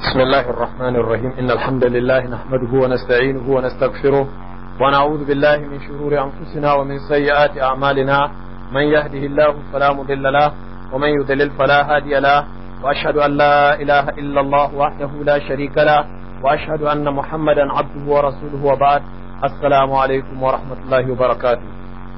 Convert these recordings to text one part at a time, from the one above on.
بسم الله الرحمن الرحيم إن الحمد لله نحمده ونستعينه ونستغفره ونعوذ بالله من شرور أنفسنا ومن سيئات أعمالنا من يهده الله فلا مضل له ومن يضلل فلا هادي له وأشهد أن لا إله إلا الله وحده لا شريك له وأشهد أن محمدا عبده ورسوله وبعد السلام عليكم ورحمة الله وبركاته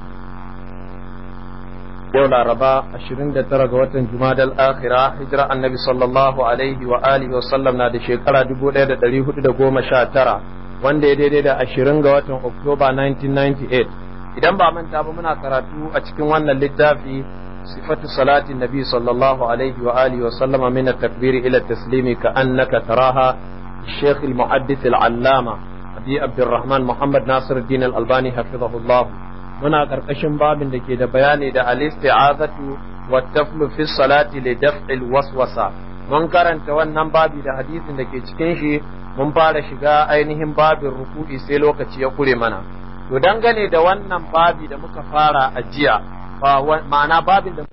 yau laraba 29 ga watan jumadal akhira hijira annabi sallallahu alaihi wa alihi wa sallam na da shekara 1419 wanda ya daidai da 20 ga watan oktoba 1998 idan ba manta ba muna karatu a cikin wannan littafi sifatu salatin nabi sallallahu alaihi wa alihi wa sallama min at-takbir ila at-taslim ka annaka taraha الشيخ المحدث العلامة أبي عبد الرحمن محمد ناصر الدين الألباني حفظه الله muna ƙarƙashin babin da ke da bayani da al-isti'azatu wa taflu fi salati li daf'il waswasa mun karanta wannan babi da hadisin da ke cikin shi mun fara shiga ainihin babin ruku'i sai lokaci ya kure mana to dangane da wannan babi da muka fara a jiya ma'ana babin da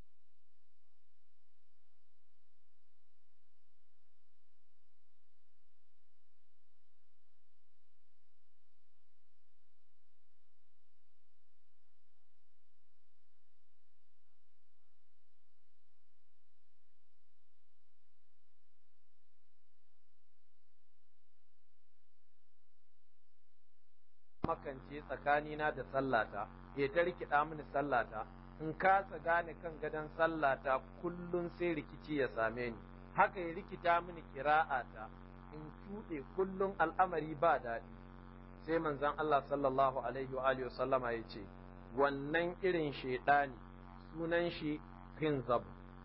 makance tsakanina da sallata ya ta rikida mini sallata in kasa gane kan gadon sallata kullum sai rikici ya same ni haka ya rikita mini kira'ata in cuɗe kullum al'amari ba daɗi sai manzon Allah sallallahu alaihi wa alihi sallama ya ce wannan irin shaidani sunan shi hinzab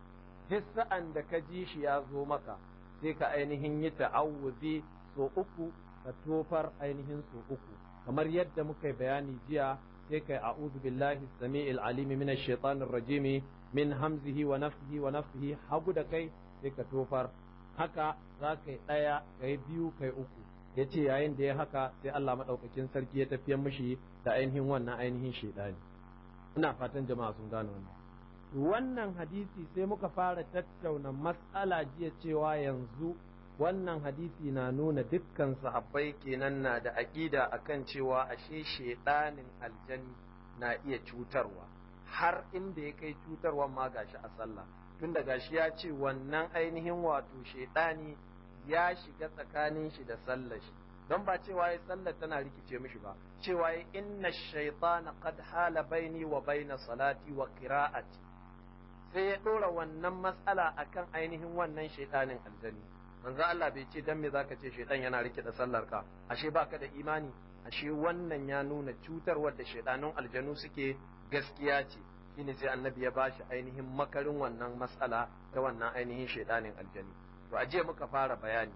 sa'an da ka ji shi ya zo maka sai ka ainihin yi ta'awuzi so uku ka tofar ainihin so uku kamar yadda muka yi bayani jiya sai kai a'udhu billahi samiil alimi minash shaitanir rajim min hamzihi wa nafthihi wa nafthihi hagu da kai sai ka tofar haka za ka yi ɗaya ka yi biyu ka yi uku ya ce yayin da ya haka sai Allah maɗaukakin sarki ya tafiyar mishi da ainihin wannan ainihin shaidani ina fatan jama'a sun gane wannan wannan hadisi sai muka fara tattauna mas'ala jiya cewa yanzu wannan hadisi na nuna dukkan sahabbai kenan na da aƙida akan cewa ashe shedanin aljani na iya cutarwa har inda ya kai cutarwa ma gashi a sallah tun da gashi ya ce wannan ainihin wato shedani ya shiga tsakanin shi da sallar shi don ba cewa ya sallar tana rikice mishi ba cewa ya inna shaytana qad hala baini wa baina salati wa qira'ati sai ya ɗora wannan matsala akan ainihin wannan shedanin aljani manzo Allah bai ce dan me zaka ce shaitan yana rike da sallar ka ashe baka da imani ashe wannan ya nuna cutarwar da shaitanun aljanu suke gaskiya ce shine sai annabi ya bashi ainihin makarin wannan mas'ala ta wannan ainihin shaitanin aljani to aje muka fara bayani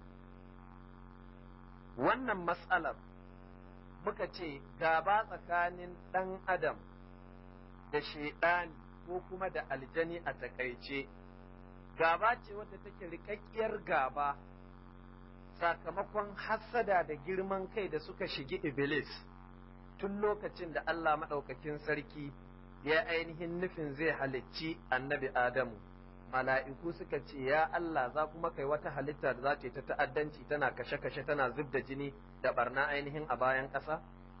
wannan mas'alar muka ce gaba tsakanin dan adam da shaitani ko kuma da aljani a takaice gaba ce wadda take rikakkiyar gaba sakamakon hassada da girman kai da suka shigi Iblis tun lokacin da Allah maɗaukakin sarki ya ainihin nufin zai halicci annabi Adamu. Mala'iku suka ce, Ya Allah za kuma kai wata halitta da za ta yi ta ta'addanci tana kashe-kashe tana zub da jini da barna ainihin a bayan ƙasa?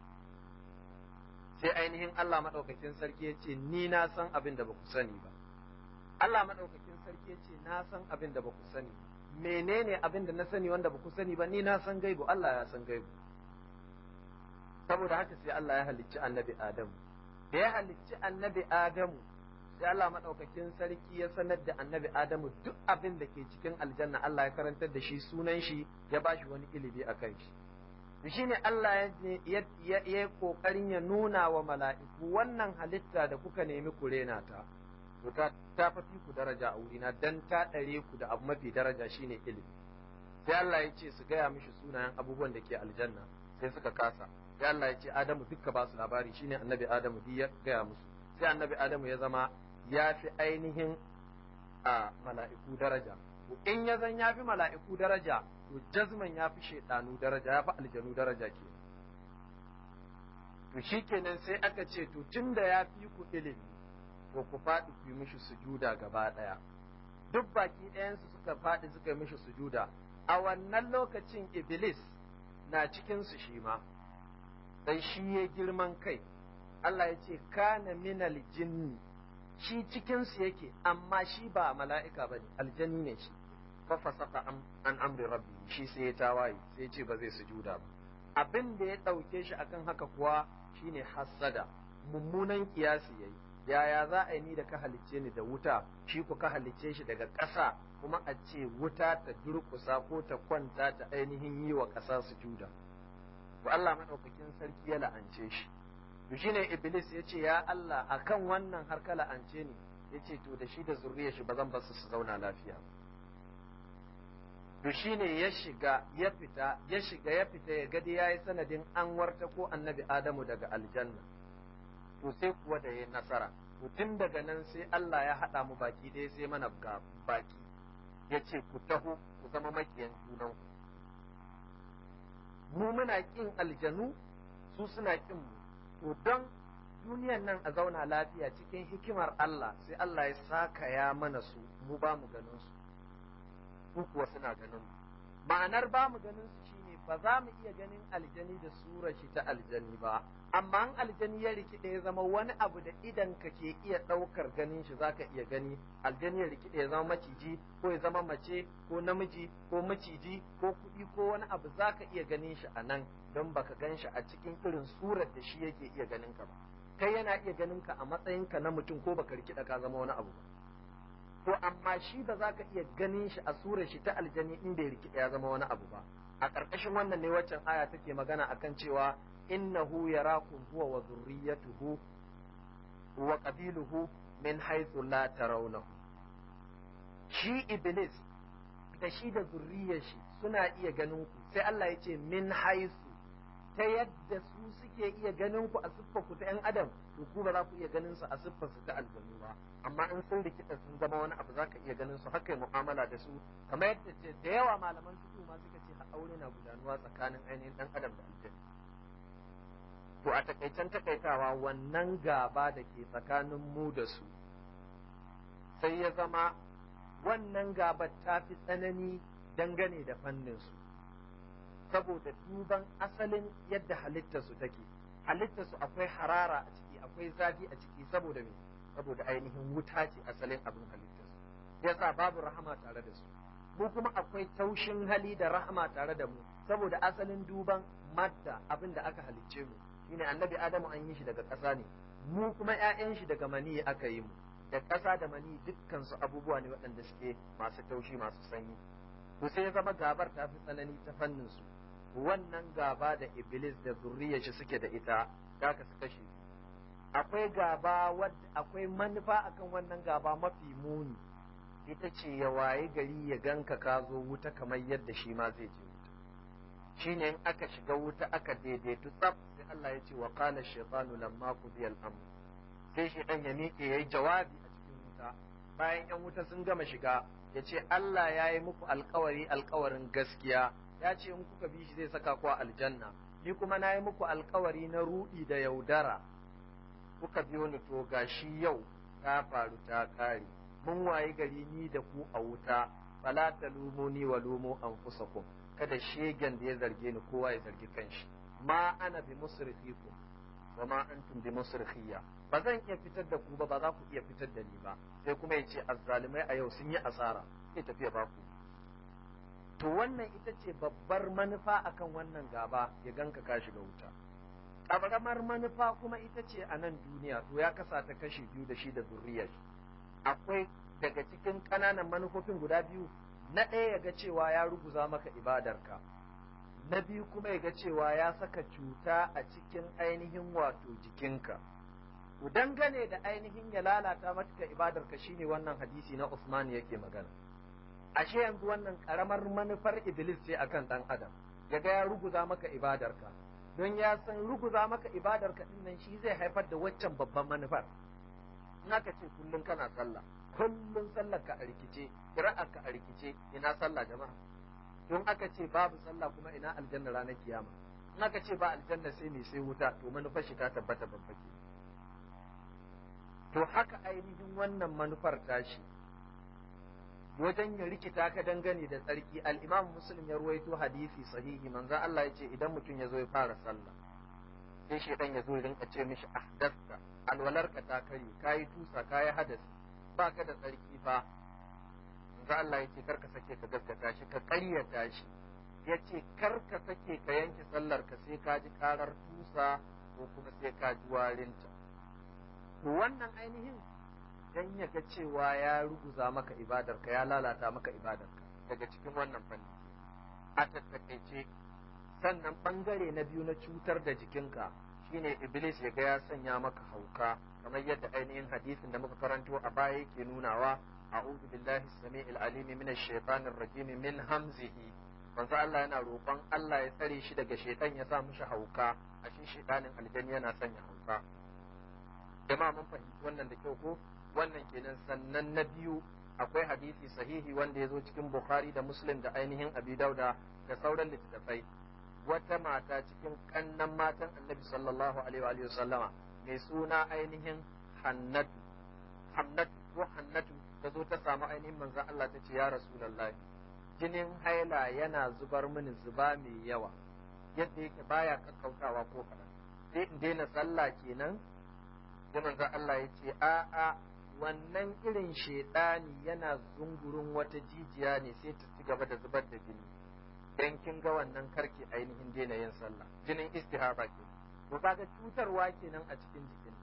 Sai ainihin Allah maɗaukakin sarki ya ce, Ni na san abin da ba ku sani ba. Allah maɗaukakin sarki ya ce na san abin da ba ku sani menene abin da na sani wanda ba ku sani ba ni na san gaibu Allah ya san gaibu saboda haka sai Allah ya halicci annabi Adamu da ya halicci annabi Adamu sai Allah maɗaukakin sarki ya sanar da annabi Adamu duk abin da ke cikin aljanna Allah ya karantar da shi sunan shi ya ba shi wani ilimi a kan shi shi ne Allah ya yi ƙoƙarin ya nuna wa mala'iku wannan halitta da kuka nemi ku rena ta to ta ta fafi ku daraja a wurina dan ta ɗare ku da abu mafi daraja shine ilimi sai Allah ya ce su gaya mishi sunayen abubuwan da ke aljanna sai suka kasa sai Allah ya ce Adamu dukka ba su labari shine annabi Adamu duk ya gaya musu sai annabi Adamu ya zama ya fi ainihin a mala'iku daraja in ya zan ya fi mala'iku daraja to jazman ya fi shaidanu daraja ya fi aljanu daraja ke to shikenan sai aka ce to tunda ya fi ku ilimi to ku faɗi ku yi mishi sujuda gaba ɗaya duk baki ɗayansu suka faɗi suka yi mishi sujuda a wannan lokacin iblis na cikinsu shi ma dan shi ya girman kai Allah ya ce kana minal jinni shi cikinsu yake amma shi ba mala'ika ba ne aljani ne shi fa fasaka an amri rabbi shi sai ya tawaye sai ya ce ba zai sujuda ba abin da ya ɗauke shi akan haka kuwa shine hassada mummunan kiyasi yayi yaya za a yi ni da ka halicce ni da wuta shi ku ka halicce shi daga ƙasa kuma a ce wuta ta durƙusa ko ta kwanta ta ainihin yi wa ƙasa sujuda to Allah madaukakin sarki ya la'ance shi to shine iblis ya ce ya Allah akan wannan har ka la'ance ni ya ce to da shi da zuriyar shi ba zan basu su zauna lafiya to shine ya shiga ya fita ya shiga ya fita ya gadi yayi sanadin an warta ko annabi Adamu daga aljanna to sai kuwa da yayi nasara to tun daga nan sai Allah ya haɗa mu baki ɗaya sai mana ga baki ya ce ku taho ku zama makiyan junanku mu muna ƙin aljanu su suna ƙin mu to don duniyan nan a zauna lafiya cikin hikimar Allah sai Allah ya saka ya mana su mu ba mu ganin su su kuwa suna ganin mu ma'anar ba mu ganin su shine ba za mu iya ganin aljani da sura shi ta aljani ba amma an aljani ya rikide ya zama wani abu da idan ka ke iya ɗaukar ganin shi zaka iya gani aljani ya rikide ya zama maciji ko ya zama mace ko namiji ko maciji ko kuɗi ko wani abu zaka iya ganin shi a nan don baka gan shi a cikin irin surar da shi yake iya ganin ka ba kai yana iya ganin ka a matsayinka na mutum ko baka rikida ka zama wani abu ba to amma shi ba za ka iya ganin shi a surar shi ta aljani in bai rikida ya zama wani abu ba a ƙarƙashin wannan ne waccan aya take magana akan cewa innahu yarakum huwa wa dhurriyyatuhu wa qabiluhu min haythu la tarawnahu shi iblis da shi da zurriyar shi suna iya ganin ku sai Allah ya ce min haythu ta yadda su suke iya ganin ku a siffar ku ta yan adam to ku ba za ku iya ganin su a siffar su ta aljanu ba amma in sun rikida sun zama wani abu za ka iya ganin su haka mu'amala da su kamar yadda ce da yawa malaman fiqh ma suka ce aure na gudanuwa tsakanin ainihin dan adam da aljanna to a takaicen takaitawa wannan gaba da ke tsakanin mu da su sai ya zama wannan gabar ta fi tsanani dangane da fannin su saboda duban asalin yadda halittarsu take halittarsu akwai harara a ciki akwai zafi a ciki saboda me saboda ainihin wuta ce asalin abin halittarsu yasa babu rahama tare da su mu kuma akwai taushin hali da rahama tare da mu saboda asalin duban madda abin da aka halicce mu shine annabi adamu an yi shi daga ƙasa ne mu kuma ƴaƴan shi daga mani aka yi mu da ƙasa da mani dukkan su abubuwa ne waɗanda suke masu taushi masu sanyi to sai ya zama gabar ta fi tsanani ta fannin su wannan gaba da iblis da zurriyar shi suke da ita da ka su kashe akwai gaba wadda akwai manufa akan wannan gaba mafi muni ita ce ya waye gari ya ganka ka zo wuta kamar yadda shi ma zai je wuta shine in aka shiga wuta aka daidaitu tsaf sai Allah ya ce wa qala shaytanu lamma qudiya al-amr sai shi dan ya miƙe yayi jawabi a cikin wuta bayan yan wuta sun gama shiga ya ce Allah ya yi muku alkawari alkawarin gaskiya ya ce in kuka bi shi zai saka ku a aljanna ni kuma na yi muku alkawari na ruɗi da yaudara kuka biyo ni to gashi yau ta faru ta kare mun wayi gari ni da ku a wuta fala talumuni wa lumu anfusakum kada shegen da ya zarge ni kowa ya zargi kanshi ma ana bi musrifikum wa ma antum bi musrikhiya ba zan iya fitar da ku ba ba za ku iya fitar da ni ba sai kuma ya ce azzalimai a yau sun yi asara sai tafiya ba ku to wannan ita ce babbar manufa akan wannan gaba ya ganka ka shiga wuta ƙaramar manufa kuma ita ce a nan duniya to ya kasa ta kashi biyu da shi da zurriyar akwai daga cikin ƙananan manufofin guda biyu na ɗaya ya ga cewa ya ruguza maka ibadarka na biyu kuma ya ga cewa ya saka cuta a cikin ainihin wato jikinka to dangane da ainihin ya lalata maka ibadarka shine wannan hadisi na Usman yake magana ashe yanzu wannan karamar manufar iblis ce akan dan adam ya ga ya ruguza maka ibadarka don ya san ruguza maka ibadarka din nan shi zai haifar da waccan babban manufar in aka ce kullum kana sallah kullum sallar ka a rikice qira'ar ka a rikice ina sallah jama'a don aka ce babu sallah kuma ina aljanna ranar kiyama in aka ce ba aljanna sai me sai wuta to manufar shi ta tabbata babbake to haka ainihin wannan manufar tashi wajen ya rikita ka dangane da tsarki al-imam muslim ya ruwaito hadisi sahihi manzo Allah ya ce idan mutum ya zo ya fara sallah sai shedan ya zo ya rinka ce mishi ahdasta alwalarka ta kare kayi tusa kayi hadasi baka da tsarki fa manzo Allah ya ce kar ka sake ka gaskata shi ka ƙaryata shi ya ce kar ka sake ka yanke sallar ka sai ka ji karar tusa ko kuma sai ka ji warinta to wannan ainihin dan ya ga cewa ya ruguza maka ibadarka ya lalata maka ibadarka daga cikin wannan fanni a tattakaice sannan bangare na biyu na cutar da jikinka shine iblis ya ga ya sanya maka hauka kamar yadda ainihin hadisin da muka karanto a baya yake nunawa a'udhu billahi as-sami'il alim minash shaitanir rajim min hamzihi manzo Allah yana roƙon Allah ya tsare shi daga shaitan ya sa mishi hauka a shi shaitanin aljanni yana sanya hauka jama'a mun fahimci wannan da kyau ko wannan kenan sannan na biyu akwai hadisi sahihi wanda ya zo cikin bukhari da muslim da ainihin abi dauda da sauran littattafai wata mata cikin kannan matan annabi sallallahu alaihi wa sallama mai suna ainihin hannatu hannatu ko hannatu ta zo ta samu ainihin manzon Allah ta ce ya rasulullahi jinin haila yana zubar mini zuba mai yawa yadda yake baya kakkautawa ko kaɗan sai in daina sallah kenan sai manzon Allah ya ce a'a wannan irin shaidani yana zungurin wata jijiya ne sai ta ci gaba da zubar da jini dan kin ga wannan karki ainihin daina yin sallah jinin istihaba ke to kaga cutarwa kenan a cikin jikinta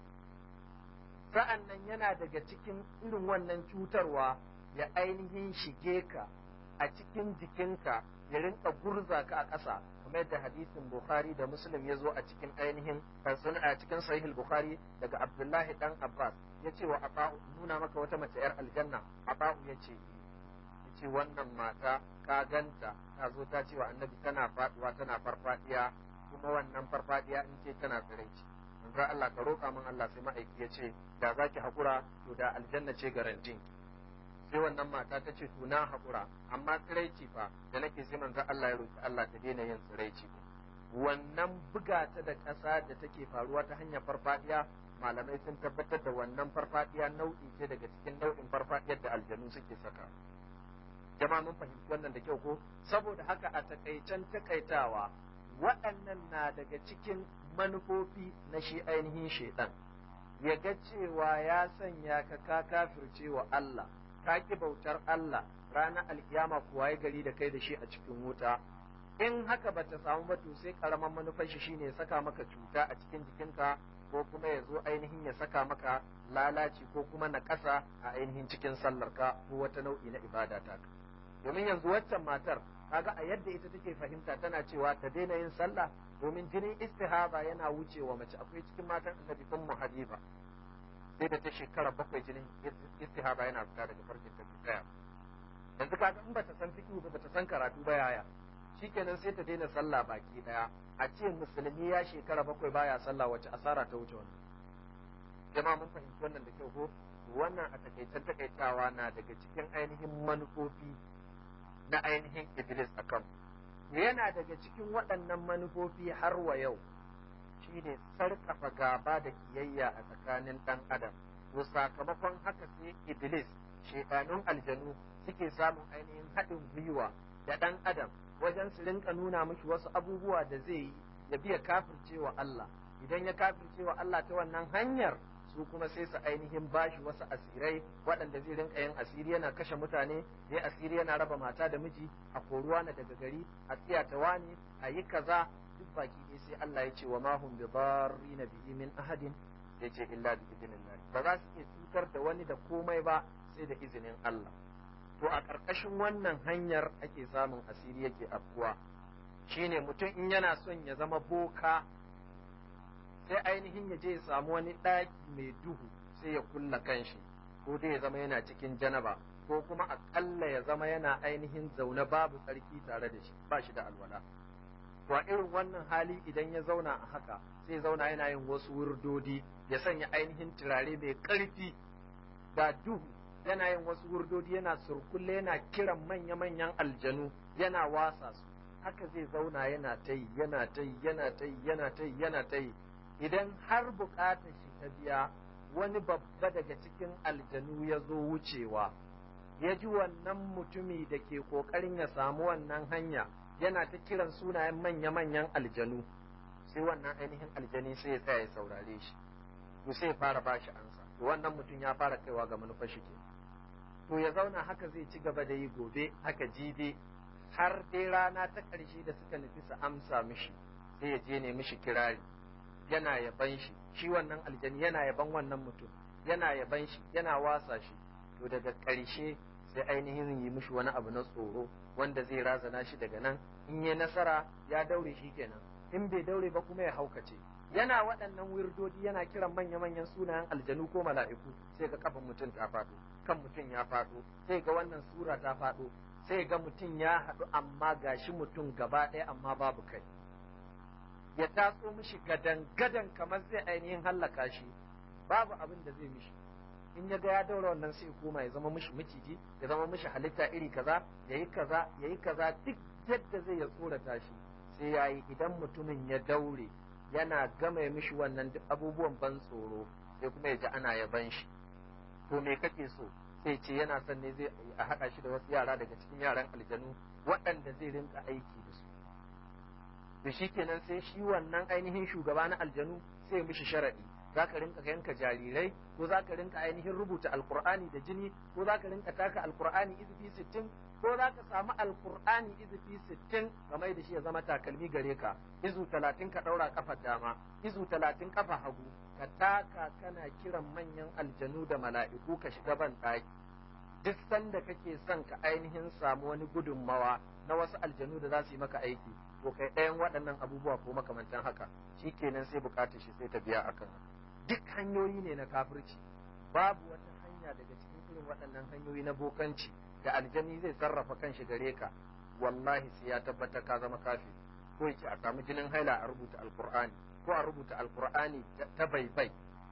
sa'an nan yana daga cikin irin wannan cutarwa ya ainihin shige ka a cikin jikinka ya rinka gurza ka a ƙasa kamar yadda hadisin Bukhari da Muslim ya zo a cikin ainihin a cikin sahih Bukhari daga Abdullahi dan Abbas ya ce wa Aba'u nuna maka wata mace yar aljanna Aba'u ya ce ya ce wannan mata ka ganta ta zo ta ce wa annabi tana faduwa tana farfadiya kuma wannan farfadiya in ce tana tsiraici manzo Allah ka roƙa min Allah sai ma'aiki ya ce da zaki hakura to da aljanna ce garantin sai wannan mata ta ce to na haƙura amma tsiraici fa da nake sai manzo Allah ya roki Allah ta daina yin tsiraici wannan buga ta da ƙasa da take faruwa ta hanyar farfadiya malamai sun tabbatar da wannan farfadiya nau'i ce daga cikin nau'in farfadiyar da aljanu suke saka jama'a mun fahimci wannan da kyau ko saboda haka a takaicen takaitawa waɗannan na daga cikin manufofi na shi ainihin shaidan ya ga cewa ya sanya ka ka kafirce wa Allah ka ki bautar Allah ranar alkiyama kuwa ya gari da kai da shi a cikin wuta in haka ba ta samu ba to sai karaman manufar shi shine ya saka maka cuta a cikin jikinka ko kuma ya zo ainihin ya saka maka lalaci ko kuma na ƙasa a ainihin cikin sallarka ko wata nau'i na ibada ta domin yanzu waccan matar kaga a yadda ita take fahimta tana cewa ta daina yin sallah domin jinin istihaba yana wucewa mace akwai cikin matan annabi ummu habiba sai da ta shekara bakwai jinin istihaba yana fita daga farkin ta tsaya yanzu kaga in bata san fiqh ba bata san karatu ba yaya shikenan sai ta daina sallah baki daya a ce musulmi ya shekara bakwai baya sallah wace asara ta wuce wannan jama'a mun fahimci wannan da kyau ko wannan a takaicen takaitawa na daga cikin ainihin manufofi na ainihin iblis a kan yana daga cikin waɗannan manufofi har wa yau shine sarƙafa gaba da kiyayya a tsakanin ɗan adam to sakamakon haka sai iblis shekanun aljanu suke samun ainihin haɗin gwiwa da ɗan adam wajen su rinka nuna mishi wasu abubuwa da zai yi ya biya kafircewa Allah idan ya kafircewa Allah ta wannan hanyar su kuma sai su ainihin bashi wasu asirai waɗanda zai rinka yin asiri yana kashe mutane ya asiri yana raba mata da miji a koruwa na daga gari a tsiyata wani a yi kaza duk baki ne sai Allah ya ce wa mahum bi na bihi min ahadin ya ce illa bi idnillah ba za su iya cutar da wani da komai ba sai da izinin Allah to a ƙarƙashin wannan hanyar ake samun asiri yake afkuwa shine mutum in yana son ya zama boka sai ainihin ya je ya samu wani ɗaki mai duhu sai ya kulla kanshi ko dai ya zama yana cikin janaba ko kuma aƙalla ya zama yana ainihin zaune babu tsarki tare da shi ba shi da alwala to a irin wannan hali idan ya zauna a haka sai zauna yana yin wasu wurdodi ya sanya ainihin turare mai ƙarfi da duhu yana yin wasu wurdodi yana surkulle yana kiran manya-manyan aljanu yana wasa su haka zai zauna yana ta yi yana ta yi yana ta yi yana ta yi yana ta yi idan har bukatar shi ta biya wani babba daga cikin aljanu ya zo wucewa ya ji wannan mutumi da ke ƙoƙarin ya samu wannan hanya yana ta kiran sunayen manya-manyan aljanu sai wannan ainihin aljani sai ya tsaya ya saurare shi to sai ya fara ba shi ansa to wannan mutum ya fara kaiwa ga manufar shi ke to ya zauna haka zai ci gaba da yi gobe haka jibe har dai rana ta ƙarshe da suka nufi su amsa mishi sai ya je ne mishi kirari yana yaban shi shi wannan aljani yana yaban wannan mutum yana yaban shi yana wasa shi to daga ƙarshe sai ainihin yi mishi wani abu na tsoro wanda zai razana shi daga nan in yi nasara ya daure shi kenan in bai daure ba kuma ya haukace yana waɗannan wirdodi yana kiran manya-manyan sunayen aljanu ko mala'iku sai ga kafan mutum ta faɗo kan mutum ya faɗo sai ga wannan sura ta faɗo sai ga mutum ya haɗu amma gashi mutum gaba ɗaya amma babu kai ya taso mishi gadan-gadan kamar zai ainihin hallaka shi babu abin da zai mishi in ya ga ya daura wannan sai koma ya zama mishi miciji ya zama mishi halitta iri kaza yayi kaza yayi kaza duk yadda zai ya tsorata shi sai yayi idan mutumin ya daure yana gama mishi wannan duk abubuwan ban tsoro sai kuma ya ji ana yaban shi to me kake so sai ce yana son ne zai a haɗa shi da wasu yara daga cikin yaran aljanu waɗanda zai rinka aiki da su to shikenan sai shi wannan ainihin shugaba na aljanu sai mishi sharaɗi za ka rinka yanka jarirai ko za ka rinka ainihin rubuta alkur'ani da jini ko za ka rinka taka alkur'ani izifi sittin ko za ka samu alkur'ani izifi sittin kamar da shi ya zama takalmi gare ka izu talatin ka ɗaura kafar dama izu talatin kafa hagu ka taka kana kiran manyan aljanu da mala'iku ka shiga ban ɗaki duk sanda kake son ka ainihin samu wani gudunmawa na wasu aljanu da za su yi maka aiki to kai ɗayan waɗannan abubuwa ko makamantan haka shi kenan sai bukatar shi sai ta biya akan haka duk hanyoyi ne na kafirci babu wata hanya daga cikin irin waɗannan hanyoyi na bokanci da aljani zai sarrafa kanshi gare ka wallahi sai ya tabbatar ka zama kafi ko yace a samu jinin haila a rubuta alqur'ani ko a rubuta alqur'ani ta baibai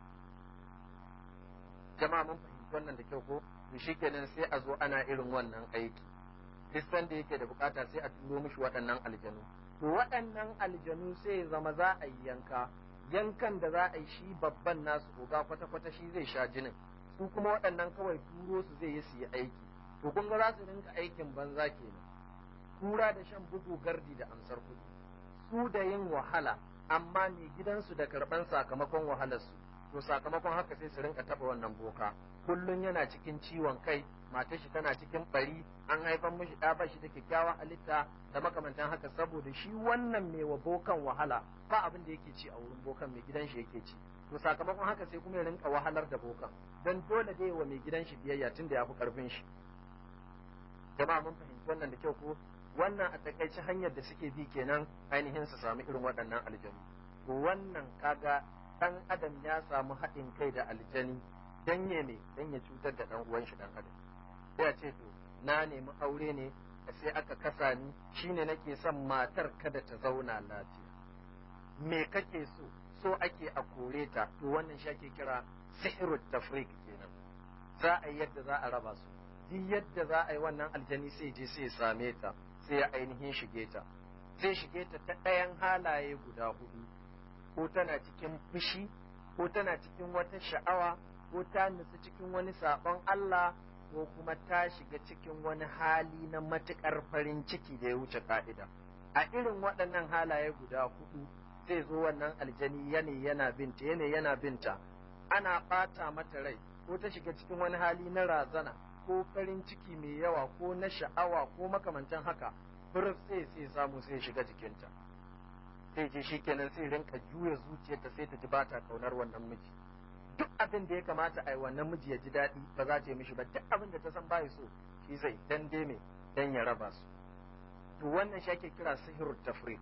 jama'a mun fahimci wannan da kyau ko to shikenan sai a zo ana irin wannan aiki duk sanda yake da bukata sai a turo mishi waɗannan aljanu to waɗannan aljanu sai zama za a yi yanka yankan da za a yi shi babban nasu oga kwata-kwata shi zai sha jinin su kuma waɗannan kawai turo su zai yi su yi aiki to kun ga za su rinka aikin banza kenan kura da shan bugu gardi da amsar kuɗi su da yin wahala amma ne gidansu da karɓan sakamakon wahalarsu to sakamakon haka sai su rinka taɓa wannan boka kullum yana cikin ciwon kai matar shi tana cikin bari an haifan mishi ɗa ba shi da kyakkyawan halitta da makamantan haka saboda shi wannan mai wa bokan wahala ba abin da yake ci a wurin bokan mai gidan shi yake ci to sakamakon haka sai kuma ya rinka wahalar da bokan dan dole dai wa mai gidan shi biyayya tun da ya fi karfin shi jama'a mun fahimci wannan da kyau ko wannan a takaice hanyar da suke bi kenan ainihin su samu irin waɗannan aljanu to wannan kaga dan adam ya samu haɗin kai da aljani dan ya ne dan ya cutar da dan uwan shi dan adam sai a ce to na nemi aure ne sai aka kasa ni shine nake son matar kada ta zauna lafiya me kake so so ake a kore ta to wannan shi ake kira sihirut tafriq kenan za a yi yadda za a raba su duk yadda za a yi wannan aljani sai je sai same ta sai ya ainihin shige ta sai shige ta ta ɗayan halaye guda hudu ko tana cikin fushi ko tana cikin wata sha'awa ko ta nutsu cikin wani saɓon Allah ko kuma ta shiga cikin wani hali na matuƙar farin ciki da ya wuce ka'ida a irin waɗannan halaye guda hudu zai zo wannan aljani yane yana binta yane yana binta ana ɓata mata rai ko ta shiga cikin wani hali na razana ko farin ciki mai yawa ko na sha'awa ko makamantan haka firif sai sai samu sai shiga jikinta sai je shi kenan sai rinka juya zuciyarta sai ta ji ba ta kaunar wannan miji duk abin da ya kamata a yi wannan miji ya ji daɗi ba za ta yi mishi ba duk abin da ta san bai so shi zai dan me dan ya raba su to wannan shi ake kira sihirut tafriq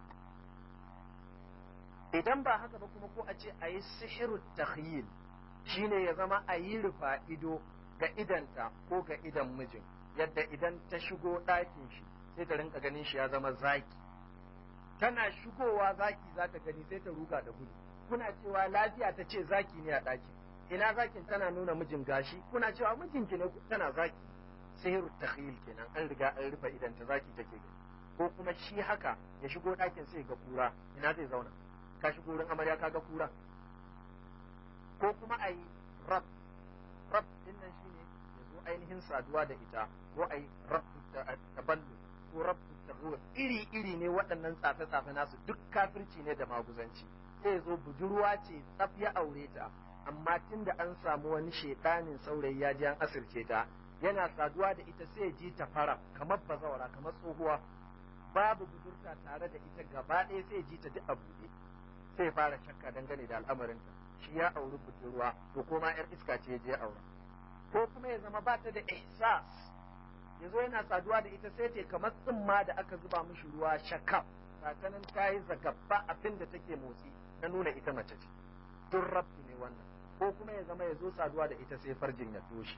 idan ba haka ba kuma ko a ce a yi sihirut takhyil shine ya zama a yi rufa ido ga idanta ko ga idan mijin yadda idan ta shigo ɗakin shi sai ta rinka ganin shi ya zama zaki tana shigowa zaki za ta gani sai ta ruga da gudu kuna cewa lafiya ta ce zaki ne a ɗakin ina zakin tana nuna mijin gashi kuna cewa mijinki ne tana zaki sihiru takhyil kenan an riga an rufe idan ta zaki take gani ko kuma shi haka ya shigo ɗakin sai ga kura ina zai zauna ka shigo wurin amarya ka ga kura ko kuma a yi rab rab din nan shine ya zo ainihin saduwa da ita ko ai rabbu taballu ko rabbu tahur iri iri ne waɗannan tsafe tsafe nasu duk kafirci ne da maguzanci sai zo budurwa ce tsaf ya aure ta amma tunda an samu wani shedanin saurayi ya ji an asirce ta yana saduwa da ita sai ji ta fara kamar bazawara kamar tsohuwa babu budurta tare da ita gaba ɗaya sai ji ta duk a buɗe sai fara shakka dangane da al'amarinta shi ya auri budurwa to ko ma yar iska ce je aura ko kuma ya zama ba ta da ihsas ya zo yana saduwa da ita sai ta kamar tsimma da aka zuba mishi ruwa shakaf sakanin ta yi zagabba abin da take motsi na nuna ita mace ce duk rabbi ne wannan ko kuma ya zama ya zo saduwa da ita sai farjin ya toshe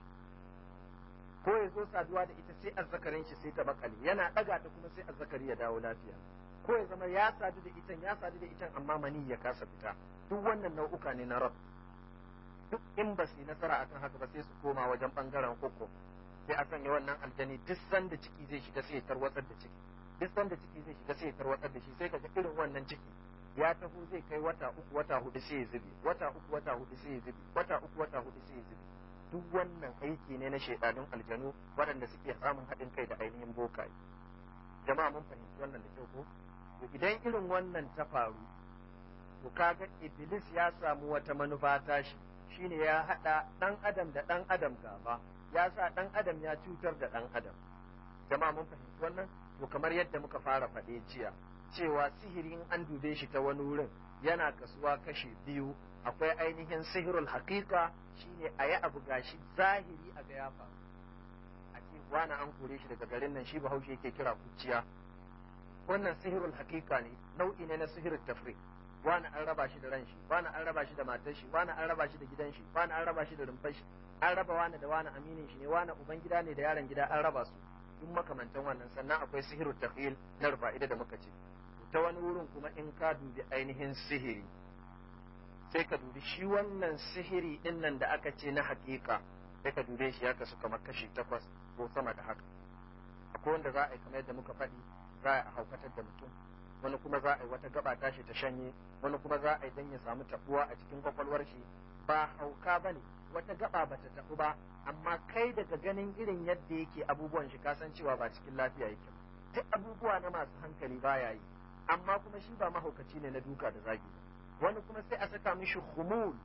ko ya zo saduwa da ita sai azzakarin shi sai ta bakale yana daga ta kuma sai azzakari ya dawo lafiya ko ya zama ya sadu da itan ya sadu da itan amma mani ya kasa fita duk wannan nau'uka ne na rab duk in ba su yi nasara akan haka ba sai su koma wajen bangaren koko sai a sanya wannan aljani duk sanda ciki zai shiga sai ya tarwatsar da ciki duk sanda ciki zai shiga sai ya tarwatsar da shi sai kaga irin wannan ciki ya taho zai kai wata uku wata hudu sai ya zube wata uku wata hudu sai ya zube wata uku wata hudu sai ya zube duk wannan aiki ne na shaidanun aljanu waɗanda suke samun haɗin kai da ainihin bokaye jama'a mun fahimci wannan da kyau ko to idan irin wannan ta faru to kaga iblis ya samu wata manufa tashi shine ya haɗa ɗan adam da ɗan adam gaba ya sa ɗan adam ya cutar da ɗan adam jama'a mun fahimci wannan to kamar yadda muka fara faɗe jiya cewa sihiri in an dube shi ta wani wurin yana kasuwa kashe biyu akwai ainihin sihirul haƙiƙa shine a yi abu gashi zahiri a ga ya faru a ce wani an kore shi daga garin nan shi bahaushe yake kira kuciya wannan sihirul haƙiƙa ne nau'i ne na sihirin tafri wani an raba shi da ran shi wani an raba shi da matar shi wani an raba shi da gidan shi wani an raba shi da rumfar shi an raba wani da wani aminin shi ne wani uban gida ne da yaron gida an raba su duk makamantan wannan sannan akwai sihirul tafhil na rufa'ida da muka ce ta wani wurin kuma in ka dubi ainihin sihiri sai ka dubi shi wannan sihiri din nan da aka ce na hakika sai ka dube shi ya kasu kamar kashi takwas ko sama da haka akwai wanda za a yi kamar yadda muka faɗi za a haukatar da mutum wani kuma za a yi wata gaba tashi ta shanye wani kuma za a yi dan ya samu tabuwa a cikin kwakwalwar shi ba hauka bane wata gaba bata tabu ba amma kai daga ganin irin yadda yake abubuwan shi kasancewa ba cikin lafiya yake duk abubuwa na masu hankali baya yi amma kuma shi ba mahaukaci ne na duka da zagi wani kuma sai a saka mishi humul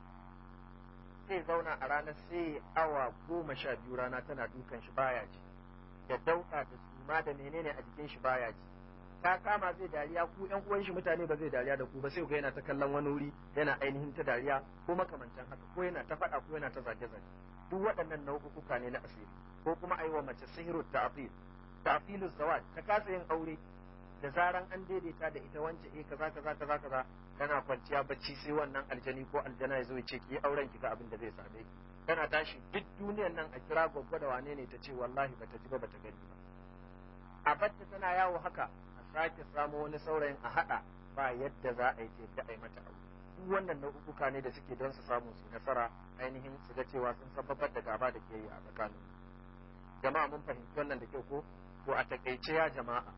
sai zauna a ranar sai awa goma sha biyu rana tana dukan shi baya ji da dauka da suma da menene a jikin shi baya ji ta kama zai dariya ku yan uwan shi mutane ba zai dariya da ku ba sai ga yana ta kallon wani wuri yana ainihin ta dariya ko makamantan haka ko yana ta faɗa ko yana ta zage zage duk waɗannan nau'uka ne na asiri ko kuma a yi wa mace sihiru ta'fil ta'filu zawaj ta kasa yin aure da zaran an daidaita da ita wance eh kaza kaza kaza kaza kana kwanciya bacci sai wannan aljani ko aljana ya zo ya ce ki yi auren ki ga abin da zai same ki kana tashi duk duniyar nan a kira gwaggwa da wane ne ta ce wallahi bata ji ba bata gani ba a bacci tana yawo haka a sake samo wani saurayin a hada ba yadda za a yi ce da a yi mata aure duk wannan nau'uka ne da suke don su samu su nasara ainihin su ga cewa sun sabbabar da gaba da ke yi a tsakanin jama'a mun fahimci wannan da kyau ko to a takaice ya jama'a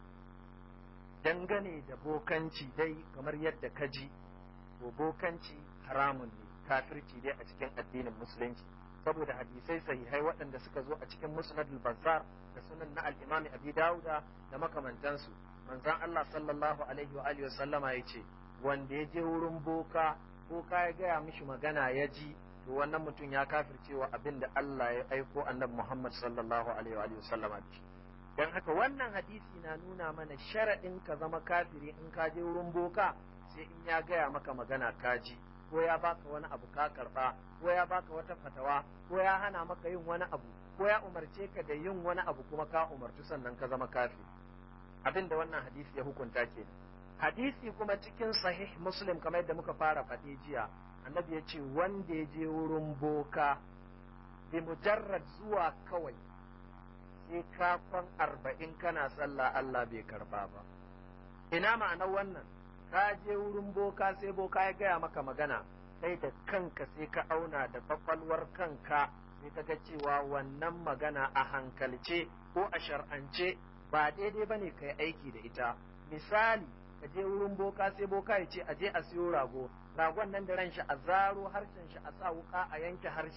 dangane da bokanci dai kamar yadda ka ji to bokanci haramun ne kafirci dai a cikin addinin musulunci saboda hadisai sahihai waɗanda suka zo a cikin musnadul bazzar da sunan na al-imam abi dauda da makamantansu manzon Allah sallallahu alaihi wa alihi sallama yace wanda ya je wurin boka boka ya gaya mishi magana ya ji to wannan mutum ya kafircewa abin da Allah ya aiko annabi Muhammad sallallahu alaihi wa alihi sallama da shi don haka wannan hadisi na nuna mana sharaɗin ka zama kafiri in ka je wurin boka sai in ya gaya maka magana kaji ko ya baka wani abu ka karɓa ko ya baka wata fatawa ko ya hana maka yin wani abu ko ya umarce ka da yin wani abu kuma ka umarci sannan ka zama kafiri abin da wannan hadisi ya hukunta ke hadisi kuma cikin sahih muslim kamar yadda muka fara faɗi jiya annabi ya ce wanda ya je wurin boka bi mujarrad zuwa kawai sai kafan arba'in kana sallah Allah bai karba ba. Ina ma'anar wannan, ka je wurin boka sai boka ya gaya maka magana, sai da kanka sai ka auna da kwakwalwar kanka sai ka ga cewa wannan magana a hankalce ko a shar'ance ba daidai ba ne ka yi aiki da ita. Misali, ka je wurin boka sai boka ya ce a je a siyo rago, ragon nan da ran shi a zaro harshen shi a sa wuka a yanke harshen.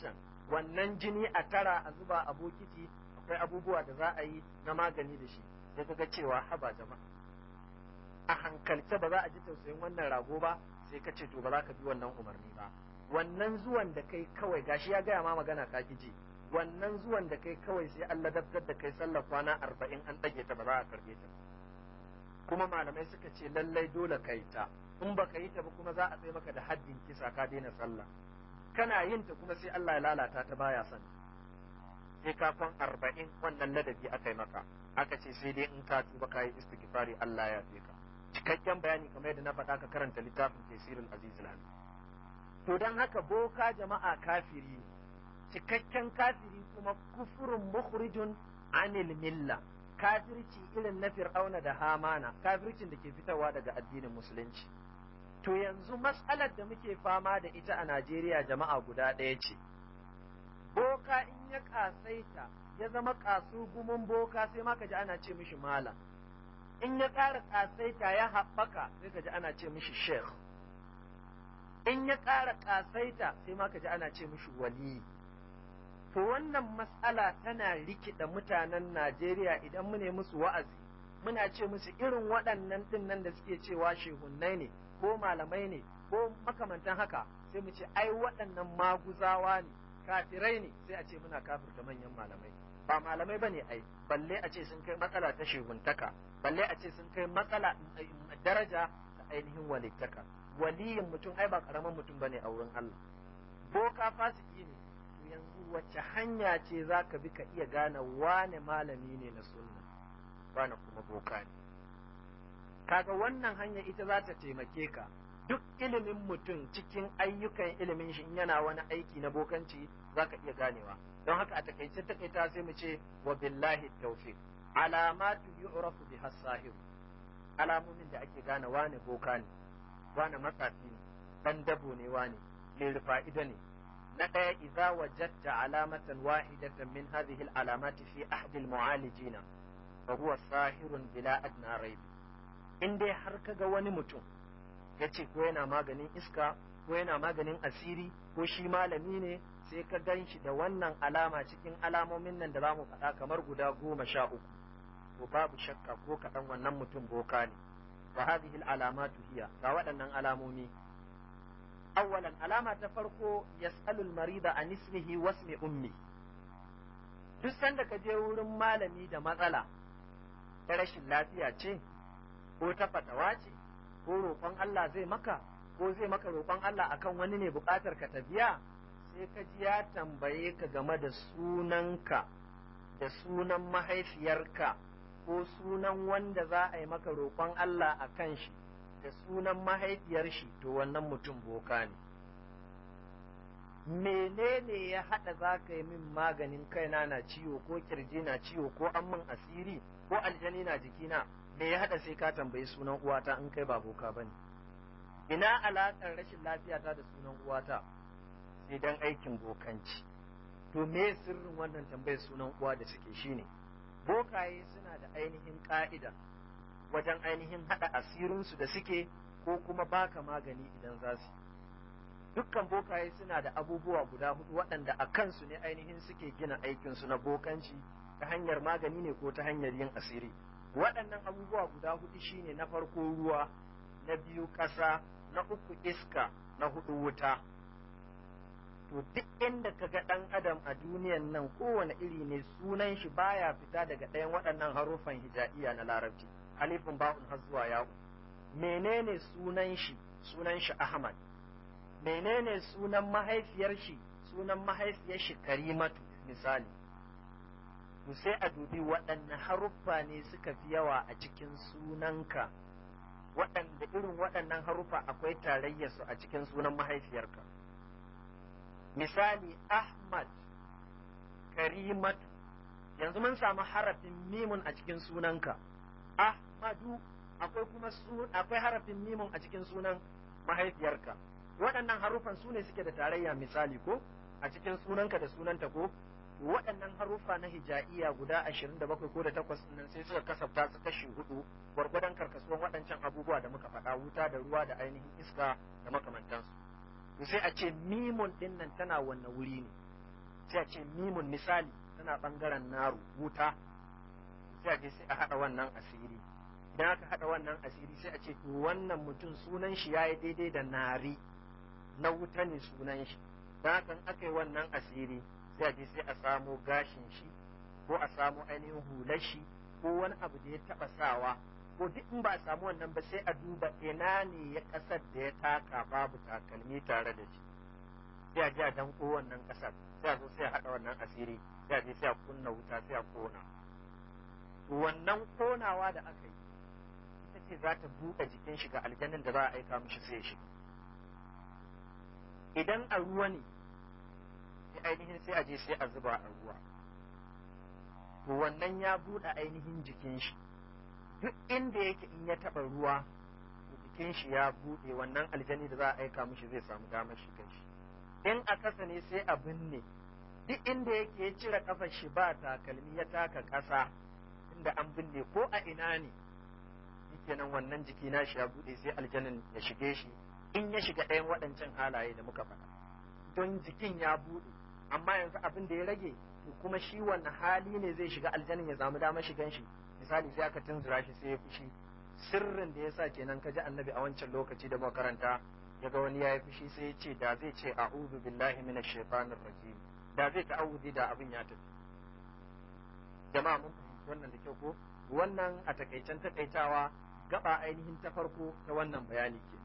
wannan jini a tara a zuba a bokiti akwai abubuwa da za a yi na magani da shi sai ka ga cewa haba jama'a a hankalce ba za a ji tausayin wannan rago ba sai ka ce to ba za ka bi wannan umarni ba wannan zuwan da kai kawai gashi ya gaya ma magana ka ki ji wannan zuwan da kai kawai sai Allah dabtar da kai sallar kwana arba'in an ɗage ta ba za a karɓe ta kuma malamai suka ce lallai dole ka yi ta in ba ka yi ta ba kuma za a tsaye maka da haddin kisa ka daina sallah kana yin ta kuma sai Allah ya lalata ta baya son sai ka kwan arba'in wannan ladabi aka yi maka aka ce sai dai in ka tuba ka yi istighfari Allah ya fi ka cikakken bayani kamar yadda na faɗa ka karanta littafin tafsirul azizul hamid to dan haka boka jama'a kafiri cikakken kafiri kuma kufurun mukhrijun anil milla kafirci irin na fir'auna da hamana kafircin da ke fitowa daga addinin musulunci to yanzu matsalar da muke fama da ita a Najeriya jama'a guda ɗaya ce boka in ya kasaita ya zama gumin boka sai ma ka ji ana ce mishi malam in ya ƙara ƙasaita ya haɓaka sai ka ji ana ce mishi sheikh in ya ƙara ƙasaita sai ma ka ji ana ce mishi wali to wannan matsala tana rikida mutanen Najeriya idan mu ne musu wa'azi muna ce musu irin waɗannan ɗin nan da suke cewa shehunnai ne ko malamai ne ko makamantan haka sai mu ce ai waɗannan maguzawa ne kafirai ne sai a ce muna kafirta manyan malamai ba malamai bane ai balle a ce sun kai matsala ta shehuntaka balle a ce sun kai matsala daraja ta ainihin walittaka waliyin mutum ai ba karamin mutum bane a wurin Allah boka fasiki ne to yanzu wacce hanya ce za ka bi ka iya gane wane malami ne na sunna wane kuma boka ne kaga wannan hanya ita za ta taimake ka duk ilimin mutum cikin ayyukan ilimin shi in yana wani aiki na bokanci za ka iya ganewa don haka a takaice takaita sai mu ce wa billahi tawfiq alamatu yu'rafu biha sahir alamomin da ake gane wane boka ne wane matsafi ne dan dabo ne wane mai fa'ida ne na ɗaya idza wajadta alamatan wahidatan min hadhihi al-alamati fi ahd al-mu'alijin fa huwa sahirun bila adna rayb in dai har kaga wani mutum yace ko yana maganin iska ko yana maganin asiri ko shi malami ne sai ka gan shi da wannan alama cikin alamomin nan da za mu faɗa kamar guda goma sha uku to babu shakka ko kaɗan wannan mutum boka ne wa hadhihi alamatu hiya ga waɗannan alamomi awwalan alama ta farko yas'alu al-marida an ismihi wa ismi ummi duk sanda ka je wurin malami da matsala ta rashin lafiya ce ko ta fatawa ce ko roƙon Allah zai maka ko zai maka roƙon Allah akan wani ne buƙatar ka ta biya sai ka ji ya tambaye ka game da sunanka da sunan mahaifiyarka ko sunan wanda za a yi maka roƙon Allah a kan shi da sunan mahaifiyar shi to wannan mutum boka ne menene ya haɗa za ka yi min maganin kaina na ciwo ko kirji na ciwo ko an min asiri ko aljani na jikina me ya haɗa sai ka tambayi sunan uwata in kai ba boka bane ina alaƙar rashin lafiyata da sunan uwata sai dan aikin bokanci to me sirrin wannan tambayar sunan uwa da suke shine bokaye suna da ainihin ka'ida wajen ainihin hada asirinsu da suke ko kuma baka magani idan za su dukkan bokaye suna da abubuwa guda hudu waɗanda a kansu ne ainihin suke gina aikinsu na bokanci ta hanyar magani ne ko ta hanyar yin asiri waɗannan abubuwa guda hudu shine na farko ruwa na biyu ƙasa na uku iska na hudu wuta to duk inda ka ga ɗan adam a duniyan nan kowane iri ne sunan shi baya fita daga ɗayan waɗannan harufan hijaiya na larabci alifin ba'un har zuwa yawo menene sunan shi sunan shi ahmad menene sunan mahaifiyar shi sunan mahaifiyar shi karimatu misali to sai a dubi waɗanne haruffa ne suka fi yawa a cikin sunanka waɗanda irin waɗannan haruffa akwai tarayyarsu a cikin sunan mahaifiyarka misali Ahmad Karimatu yanzu mun samu harafin mimun a cikin sunanka Ahmadu akwai kuma akwai harafin mimun a cikin sunan mahaifiyarka waɗannan harufan su ne suke da tarayya misali ko a cikin sunanka da sunanta ko waɗannan harufa na hijaiya guda ashirin da bakwai ko da takwas nan sai suka kasafta su kashi hudu gwargwadon karkasuwan waɗancan abubuwa da muka faɗa wuta da ruwa da ainihin iska da makamantansu to sai a ce mimun din nan tana wannan wuri ne sai a ce mimun misali tana bangaren naru wuta sai a je sai a haɗa wannan asiri idan aka haɗa wannan asiri sai a ce to wannan mutum sunan shi yayi daidai da nari na wuta ne sunan shi don haka aka yi wannan asiri sai a je sai a samo gashin shi ko a samo ainihin hular shi ko wani abu da ya taɓa sawa ko duk in ba a samu wannan ba sai a duba ina ne ya ƙasar da ya taka babu takalmi tare da shi sai a je a danko wannan ƙasar sai a zo sai a haɗa wannan asiri sai a je sai a kunna wuta sai a kona wannan konawa da aka yi ita ce za ta buɗe jikin shi ga aljanin da za a aika mishi sai ya shiga idan a ruwa ne sai ainihin sai a je sai a zuba a ruwa to wannan ya buɗe ainihin jikin shi duk inda yake in ya taɓa ruwa jikin shi ya buɗe wannan aljani da za a aika mishi zai samu damar shiga shi in a kasa ne sai a binne duk inda yake ya cire kafar shi ba takalmi ya taka ƙasa inda an binne ko a ina ne kenan wannan jiki na shi ya buɗe sai aljanin ya shige shi in ya shiga ɗayan waɗancan halaye da muka faɗa don jikin ya buɗe amma yanzu abin da ya rage to kuma shi wannan hali ne zai shiga aljanin ya samu damar shigan shi misali sai aka tunzura shi sai ya fushi sirrin da yasa kenan ka ji annabi a wancan lokaci da makaranta ya ga wani ya yi fushi sai ya ce da zai ce a'udhu billahi minash shaitanir rajim da zai ta'awudi da abin ya tafi jama'a mun fahimci wannan da kyau ko wannan a takaicen takaitawa gaba ainihin ta farko ta wannan bayani ke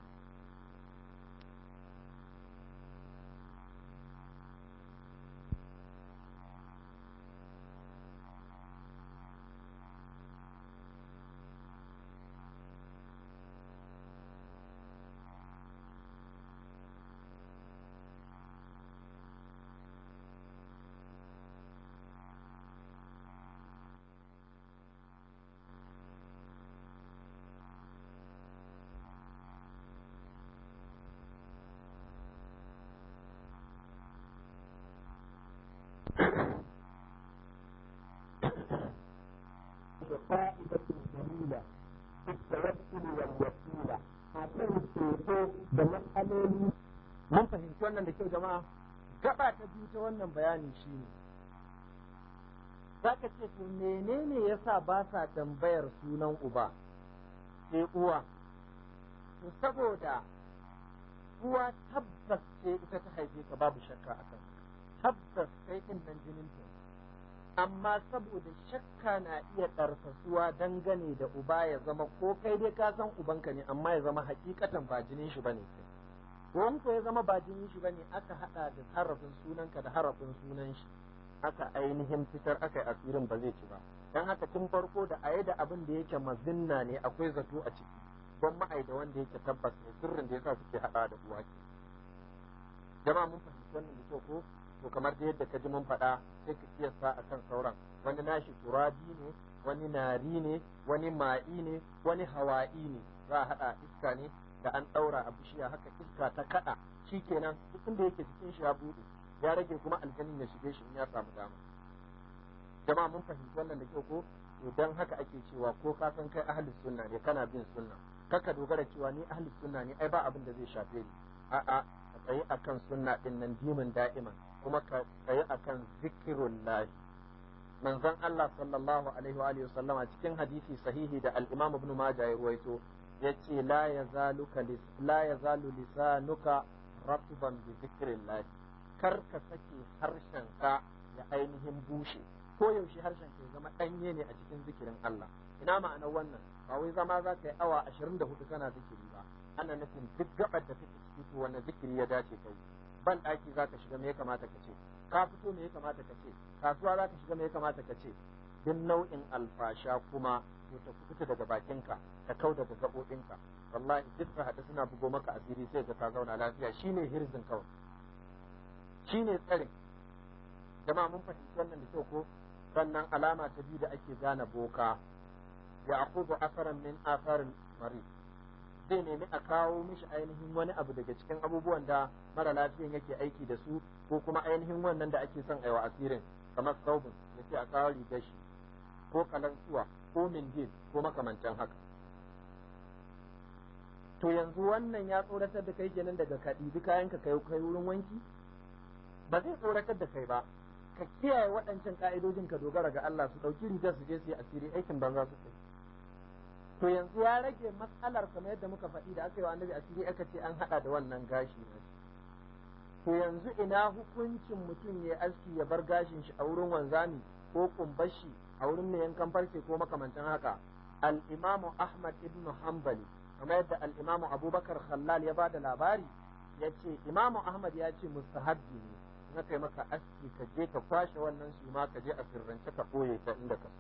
فائدة جميلة في التوكل والوسيلة akan ceto da matsaloli mun fahimci wannan da kyau jama'a gaba ta biyu ta wannan bayani shine zaka ce to menene yasa ba sa tambayar sunan uba sai uwa to saboda uwa tabbas ce ita ta haife ka babu shakka akan tabbas kai din nan jinin ta amma saboda shakka na iya ɗarfasuwa dangane da uba ya zama ko kai dai ka san ubanka ne amma ya zama hakikatan ba jinin shi bane kai ko ko ya zama ba jinin shi bane aka hada da harafin sunanka da harafin sunan shi aka ainihin fitar aka yi asirin ba zai ci ba dan haka tun farko da ayi da abin da yake mazinna ne akwai zato a ciki don ma'ai da wanda yake tabbas ne sirrin da yasa suke hada da uwa ke jama'a mun fahimci wannan da kyau ko to kamar da yadda ka ji mun faɗa sai ka kiyasta a kan sauran wani nashi turabi ne wani nari ne wani ma'i ne wani hawa'i ne za a haɗa iska ne da an ɗaura a bishiya haka iska ta kaɗa shi kenan duk inda yake cikin shi ya buɗe ya rage kuma aljanin ya shige shi in ya samu dama jama'a mun fahimci wannan da kyau ko to dan haka ake cewa ko ka san kai ahlus sunna ne kana bin sunna kaka dogara cewa ni ahlus sunna ne ai ba abin da zai shafe ni a'a ka tsayi akan sunna din nan dimin da'iman kuma ka tsaye akan zikirun lahi manzon Allah sallallahu alaihi wa alihi sallama cikin hadisi sahihi da al-Imam Ibn Majah ya ruwaito yace la yazaluka la yazalu lisanuka ratban bi zikrillah kar ka sake harshen ka ya ainihin bushe ko yaushe harshen ka ya zama danye ne a cikin zikirin Allah ina ma'anar wannan ba wai zama za ka yi awa 24 kana zikiri ba ana nufin duk gabar da take ciki to wannan zikiri ya dace kai ban ɗaki za ka shiga me ya kamata ka ce ka fito me ya kamata ka ce kasuwa za ka shiga me ya kamata ka ce duk nau'in alfasha kuma to ta fita daga bakinka ta kau daga gaɓoɓinka wallahi duk ka haɗu suna bugo maka asiri sai ka ka zauna lafiya shine hirzin kawai shine tsarin jama'a mun fahimci wannan da kyau ko sannan alama ta biyu da ake gane boka ya akubu asaran min asarin mari zai nemi a kawo mishi ainihin wani abu daga cikin abubuwan da mara lafiyan yake aiki da su ko kuma ainihin wannan da ake son aiwa asirin kamar saubin ya ce a kawo rigar shi ko kalansuwa ko mindil ko makamantan haka to yanzu wannan ya tsoratar da kai kenan daga ka ɗibi kayan ka kai kai wurin wanki ba zai tsoratar da kai ba ka kiyaye waɗancan ka'idojin ka dogara ga Allah su ɗauki rigar su je su yi asiri aikin banza su kai to yanzu ya rage matsalar kamar yadda muka faɗi da aka yi wa annabi asiri aka ce an haɗa da wannan gashi na to yanzu ina hukuncin mutum ya aski ya bar gashin shi a wurin wanzami ko kumbashi a wurin mai yankan farce ko makamantan haka al-imamu ahmad ibn hanbali kamar yadda al-imamu abubakar khallal ya bada labari ya ce imamu ahmad ya ce mustahabbi ne na kai maka aski ka je ka kwashe wannan suma ka je a sirrance ka ɓoye ta inda ka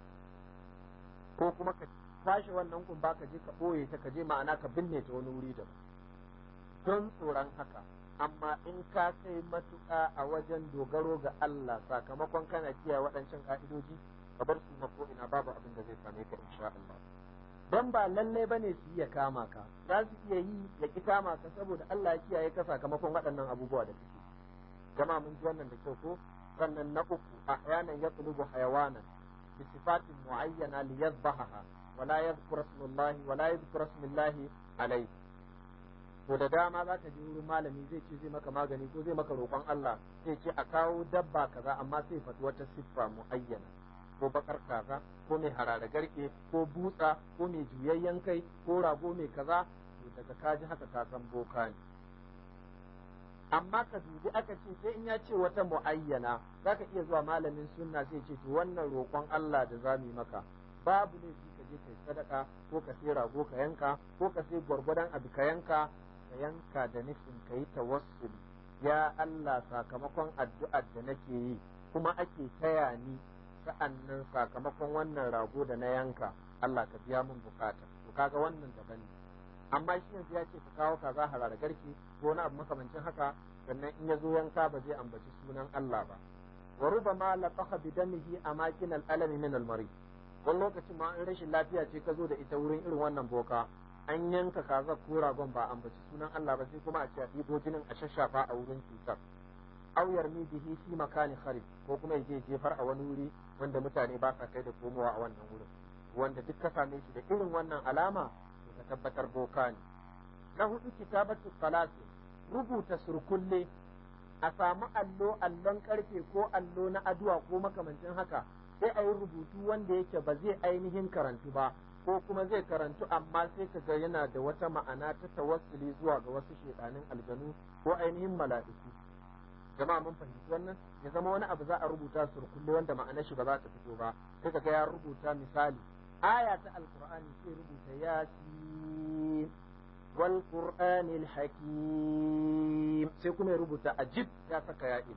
ko kuma ka kwashe wannan kumba ka je ka ɓoye ta ka je ma'ana ka binne ta wani wuri da don tsoron haka amma in ka kai matuƙa a wajen dogaro ga Allah sakamakon kana kiyaye waɗancan ka'idoji ka bar su ko ina babu abin da zai same ka insha Allah don ba lalle bane su iya kama ka za su iya yi ya ki kama ka saboda Allah ya kiyaye ka sakamakon waɗannan abubuwa da kake jama'a mun ji wannan da kyau ko sannan na uku ahyanan yatlubu hayawanan bi sifatin muayyana li yadhbahaha wala yadhkura ismallahi wala yadhkura ismallahi alayhi to da dama za ka je wurin malami zai ce zai maka magani ko zai maka roƙon Allah zai ce a kawo dabba kaza amma sai faɗi wata siffa muayyana ko bakar kaza ko mai harare garke ko butsa ko mai juyayyen kai ko rago mai kaza to daga kaji haka ka san boka ne amma ka dubi aka ce sai in ya ce wata muayyana zaka iya zuwa malamin sunna sai ce to wannan roƙon Allah da zamu yi maka babu ne ka je kai sadaka ko ka sai rago ka yanka ko ka sai gwargwadon abu ka yanka ka yanka da nufin ka yi tawassuli ya Allah sakamakon addu'ar da nake yi kuma ake taya ni sa'annan sakamakon wannan rago da na yanka Allah ka biya min bukata to kaga wannan daban ne amma shi yanzu ya ce ka kawo kaza harara garki ko wani abu makamancin haka sannan in ya zo yanka ba zai ambaci sunan Allah ba wa rubama laqaha bi damihi amakin al-alami min al-marid wani lokacin ma in rashin lafiya ce ka zo da ita wurin irin wannan boka an yanka kaza ko ragon ba ambaci sunan Allah ba sai kuma a ce a ɗibo jinin a shashafa a wurin cutar aw yarmi bihi fi makani kharib ko kuma yaje jefar a wani wuri wanda mutane ba sa kai da komowa a wannan wurin wanda duk ka same shi da irin wannan alama to ka tabbatar boka ne na hudu kitabatu salati rubuta surkulle a samu allo allon karfe ko allo na aduwa ko makamancin haka sai a yi rubutu wanda yake ba zai ainihin karantu ba ko kuma zai karantu amma sai ka ga yana da wata ma'ana ta tawassuli zuwa ga wasu shedanin aljanu ko ainihin mala'iku jama'a mun fahimci wannan ya zama wani abu za a rubuta surkulle wanda ma'anar shi ba za ta fito ba sai ka ga ya rubuta misali aya ta alqur'ani sai rubuta yasin wal qur'anil hakim sai kuma ya rubuta ajib ya saka ya'in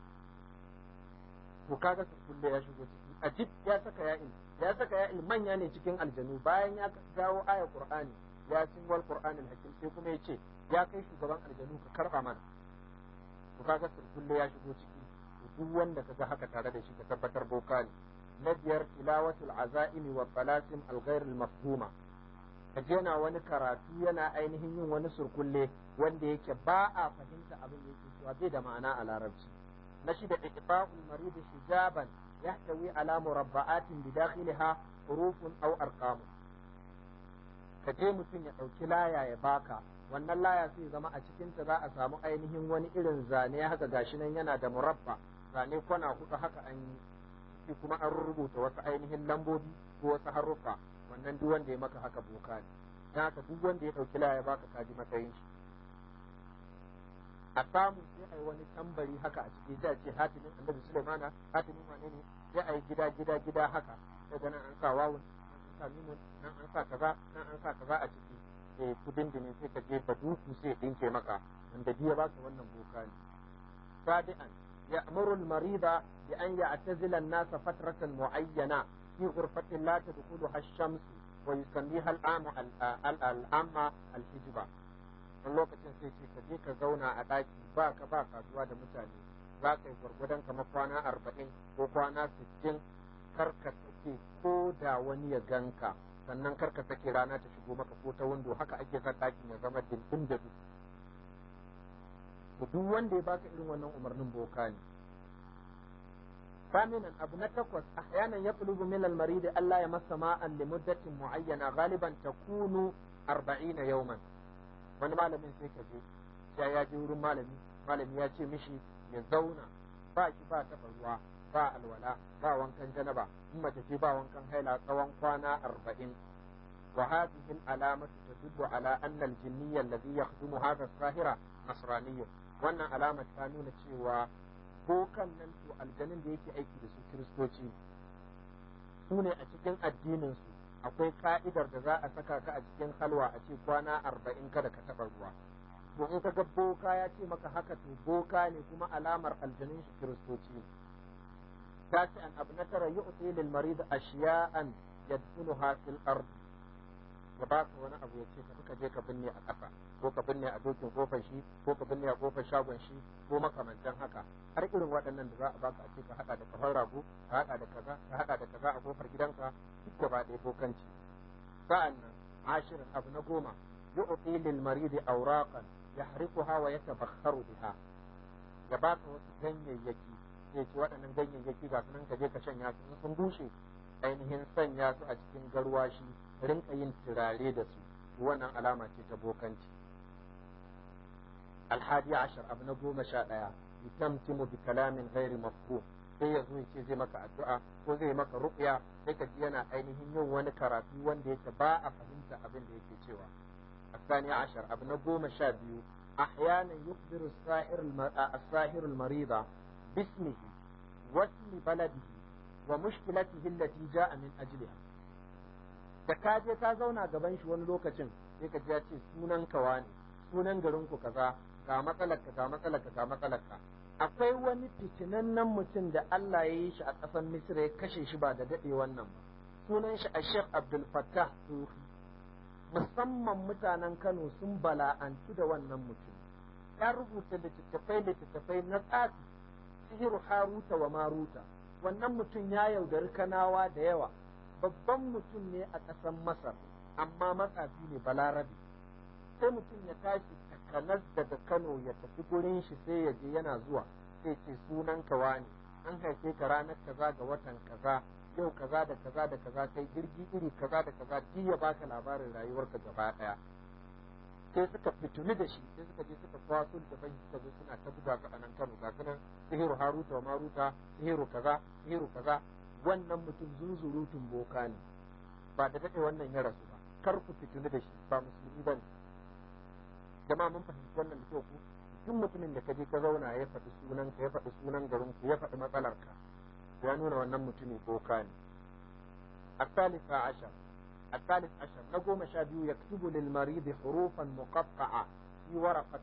to kaga surkulle ya shigo ciki ajib ya saka ya'in ya saka ya'in manya ne cikin aljanu bayan ya dawo aya qur'ani yasin wal qur'anil hakim sai kuma ya ce ya kai shugaban aljanu ka karba mana to kaga surkulle ya shigo ciki duk wanda kaga haka tare da shi ka tabbatar boka ne na biyar tilawatul azaimi wa talasim al ghair al mafhuma kaje yana wani karatu yana ainihin yin wani surkulle wanda yake ba a fahimta abin da yake cewa bai da ma'ana a larabci na shida iqba'ul marid hijaban yahtawi ala murabba'atin bidakhiliha hurufun aw arqam kaje mutum ya dauki laya ya baka wannan laya sai zama a cikinta za a samu ainihin wani irin zane haka gashi nan yana da murabba zane kwana huɗu haka an yi kuma an rubuta wasu ainihin lambobi ko wasu haruffa wannan duk wanda ya maka haka boka ne dan haka duk wanda ya ɗauki laya baka kaji matsayin shi a samu sai a yi wani tambari haka a ciki sai a ce hatimin annabi sulaimana hatimin wane ne sai a yi gida gida gida haka daga nan an sa wawun nan an sa mimun nan an sa kaza nan an sa kaza a ciki sai kudin da ne sai ka je duku sai dinke maka wanda biya baka wannan boka ne sabi'an ya'muru al-marida bi an ya'tazila an-nas fatratan mu'ayyana fi ghurfatin la tadkhuluha ash-shams wa yusammiha al-amu al-amma al-hijba wani lokacin sai ce ka je ka zauna a ɗaki ba ka ba kasuwa da mutane za ka yi gwargwadon kamar kwana arba'in ko kwana sittin kar ka sake ko da wani ya ganka sannan kar ka sake rana ta shigo maka ko ta windo haka ake son ɗakin ya zama dindin da duk duk wanda ya baka irin wannan umarnin boka ne ثامنا أبو نتكوس أحيانا يطلب من المريض ألا يمس ماء لمدة معينة غالبا تكون أربعين يوما wani malamin sai ka je ya ya je wurin malami malami ya ce mishi ya zauna ba shi ba taɓa ruwa ba alwala ba wankan janaba in mace ce ba wankan haila tsawon kwana arba'in wa hadhihi al-alamatu tadullu ala anna al-jinniyya alladhi yakhdumu hadha as-sahira nasraniyyun wannan alama ta nuna cewa bokan nan to aljanin da yake aiki da su kiristoci su ne a cikin addinin su akwai ka'idar da za a saka ka a cikin halwa a ce kwana arba'in kada ka taɓa ruwa to in ka ga boka ya ce maka haka to boka ne kuma alamar aljanin shi kiristoci tashi an abu na tara yu'ti lil marid ashiya'an yadfunuha fil ard ya ba ka wani abu ya ce tafi ka je ka binne a ƙasa ko ka binne a dokin kofar shi ko ka binne a kofar shagon shi ko makamantan haka har irin waɗannan da za a baka a ce ka haɗa da kafar rago ka haɗa da kaza ka haɗa da kaza a kofar gidanka duk gaba ɗaya bokanci sa'an nan ashirin abu na goma yu'ti lil maridi awraqan yahriquha wa yatabakharu biha ya baka wasu ganyayyaki sai ce waɗannan ganyayyaki ga sunan ka je ka shanya su sun bushe ainihin sanya su a cikin garwashi rinka yin turare da su wannan alama ce ta bokanci alhadi ashar abu na goma sha ɗaya yutamtimu bi kalamin ghairi mafhum sai ya zo ce zai maka addu'a ko zai maka ruqya sai ka ji yana ainihin yin wani karatu wanda yake ba a fahimta abin da yake cewa الثاني عشر ابن قوم شابيو أحيانا يخبر الساحر الساحر المريض باسمه واسم بلده ومشكلته التي جاء من أجلها da ka je ka zauna gaban shi wani lokacin sai ka ji ya ce sunan kawa ne sunan garin ku kaza ga matsalarka ga matsalarka ga matsalarka akwai wani fitinannen mutum da Allah ya yi shi a ƙasar Misira ya kashe shi ba da daɗe wannan ba sunan shi a Sheikh Abdul Fattah Sufi musamman mutanen Kano sun bala'antu da wannan mutum ya rubuta littattafai littattafai na tsafi sihiru haruta wa maruta wannan mutum ya yaudari kanawa da yawa babban mutum ne a ƙasar Masar amma matsafi ne balarabe sai mutum ya tashi takanas daga Kano ya tafi gurin shi sai ya je yana zuwa sai ce sunan kawa ne an haife ka ranar kaza ga watan kaza yau kaza da kaza da kaza kai jirgi iri kaza da kaza duk ya baka labarin rayuwarka gaba daya sai suka fituni da shi sai suka je suka kwaso da bai suka zo suna ta buga ga anan Kano ga sunan sihiru haruta wa maruta sihiru kaza sihiru kaza wannan mutum zunzurutun boka ne ba da dade wannan ya rasu ba kar ku fituni da shi ba musulmi ba ne jama'a mun fahimci wannan da kyau ku duk mutumin da ka je ka zauna ya faɗi sunan ka ya faɗi sunan garin ku ya faɗi matsalar ka ya nuna wannan mutumin boka ne الثالث عشر الثالث عشر نقوم شابيو يكتب للمريض حروفا مقطعة في ورقة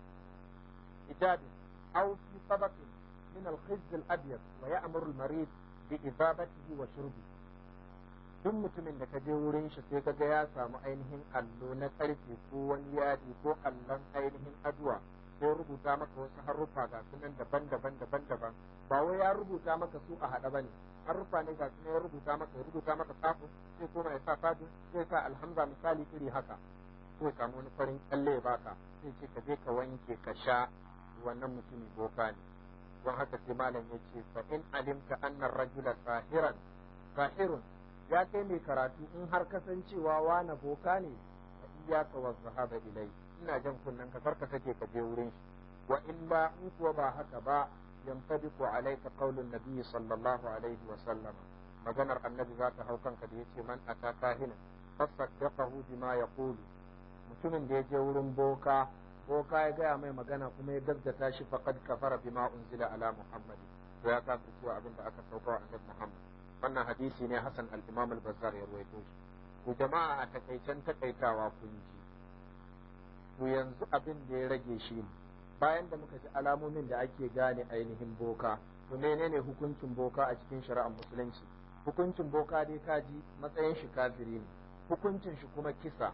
كتاب أو في طبق من الخز الأبيض ويأمر المريض بإذابته وشربه duk mutumin da ka je wurin shi sai ka ga ya samu ainihin allo na karfe ko wani yadi ko allon ainihin aduwa sai rubuta maka wasu haruffa ga sunan daban-daban daban-daban ba wai ya rubuta maka su a haɗa bane haruffa ne ga sunan ya rubuta maka ya rubuta maka tsafu sai kuma ya sa fadu sai sa alhamza misali iri haka sai samu wani farin kyalle ya baka sai ce ka je ka wanke ka sha wannan mutumi boka ne don haka sai malam ya ce fa in alimta annar rajula sahiran sahirun ya kai mai karatu in har kasancewa wana boka ne fa iyaka wa zahaba ilai ina jan kunnen ka karka sake ka je wurin shi wa illa in kuwa ba haka ba yantabiqu alayka qaulun nabiy sallallahu alaihi wa sallam maganar annabi za ta hau kanka da yace man ata kahina fasaddaqahu bima yaqulu mutumin da ya je wurin boka boka ya gaya mai magana kuma ya gaggata shi faqad kafara bima unzila ala muhammad to ya kafa cewa abin da aka sauka wa annabi muhammad wannan hadisi ne hasan al-imam al-bazzar ya rawaito shi ku jama'a a takaicen takaitawa kun ji to yanzu abin da ya rage shi ne bayan da muka ji alamomin da ake gane ainihin boka to menene hukuncin boka a cikin shari'ar musulunci hukuncin boka dai kaji matsayin shi kafiri ne hukuncin shi kuma kisa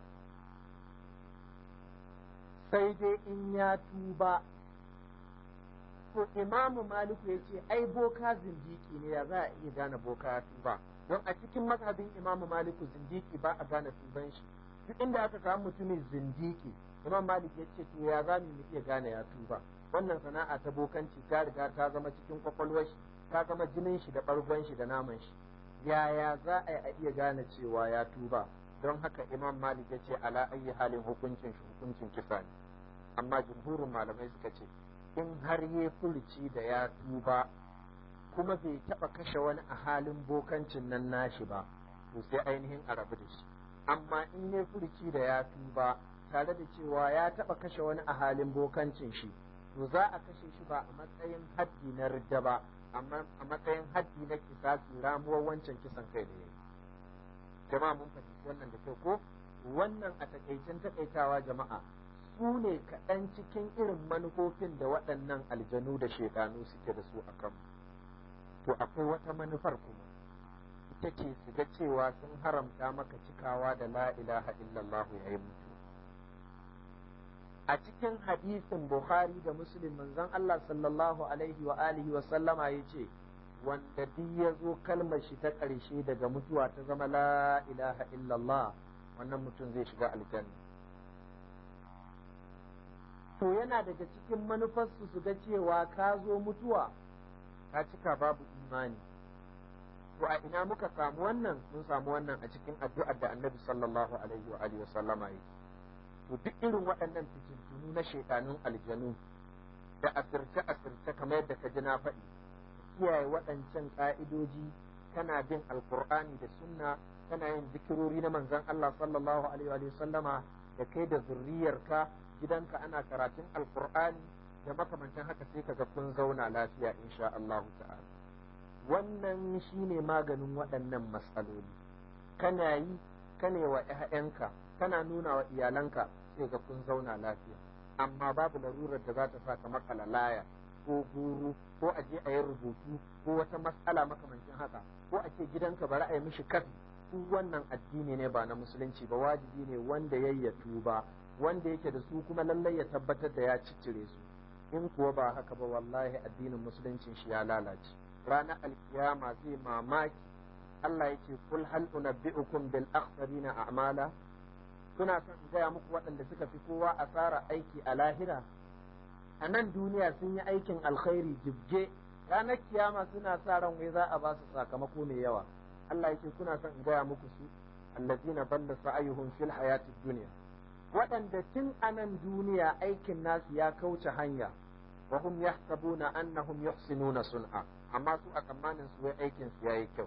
sai dai in ya tuba to imamu maliku ya ce ai boka zindiki ne ya za a iya gane boka ya tuba don a cikin mazhabin imamu maliku zindiki ba a gane tuban shi duk inda aka samu mutumin zindiki imam malik ya ce to ya za mu iya gane ya tuba wannan sana'a ta bokanci ta riga ta zama cikin kwakwalwar shi ta zama jinin shi da bargon shi da naman shi yaya za a yi a iya gane cewa ya tuba don haka imam malik ya ce ala ayi halin hukuncin shi hukuncin kisa ne amma jumhurin malamai suka ce in har ya furci da ya tuba kuma bai taɓa kashe wani a halin bokancin nan nashi ba to sai ainihin a rabu da shi amma in ya furci da ya ba tare da cewa ya taɓa kashe wani a halin bokancin shi to za a kashe shi ba a matsayin haddi na ridda ba amma a matsayin haddi na kisasi ramuwar wancan kisan kai da ya yi jama'a mun fahimci wannan da kyau ko wannan a takaicen takaitawa jama'a su ne kaɗan cikin irin manufofin da waɗannan aljanu da shekanu suke da su a kanmu to akwai wata manufar kuma ita ce su ga cewa sun haramta maka cikawa da la ilaha illallah yayin mutu a cikin hadisin bukhari da muslim manzon Allah sallallahu alaihi wa alihi wa sallama yace wanda duk ya zo kalmar shi ta ƙarshe daga mutuwa ta zama la ilaha illallah wannan mutum zai shiga aljanna to yana daga cikin manufarsu su ga cewa ka zo mutuwa ka cika babu imani to a ina muka samu wannan mun samu wannan a cikin addu'ar da annabi sallallahu alaihi wa alihi sallama yi to duk irin waɗannan fitintunu na shaitanun aljanu da asirce asirce kamar yadda ka ji na faɗi kiyaye waɗancan ƙa'idoji kana bin alkur'ani da sunna kana yin zikirori na manzon Allah sallallahu alaihi wa sallama da kai da zurriyarka gidanka ana karatun alkur'ani da makamantan haka sai kaga kun zauna lafiya insha Allah ta'ala wannan shine maganin waɗannan matsaloli kana yi kane wa ƴaƴanka kana nuna wa iyalanka sai ga kun zauna lafiya amma babu larurar da za ta sa ka makala laya ko guru ko a je a yi rubutu ko wata matsala makamancin haka ko a ce gidanka bari a yi mishi kafi duk wannan addini ne ba na musulunci ba wajibi ne wanda ya tuba wanda yake da su kuma lallai ya tabbatar da ya ciccire su in kuwa ba haka ba wallahi addinin musuluncin shi ya lalace ranar alkiyama zai mamaki Allah yake kul hal unabbi'ukum bil akhsarina a'mala kuna son in gaya muku waɗanda suka fi kowa asara aiki a lahira a nan duniya sun yi aikin alkhairi jibge ranar kiyama suna sa ran wai za a ba su sakamako mai yawa Allah yake kuna son in gaya muku su allazina balla sa'ayuhum fil hayatid dunya waɗanda tun a nan duniya aikin nasu ya kauce hanya wa hum yahsabuna annahum yuhsinuna sun'a amma su a tsammanin su wai aikin su yayi kyau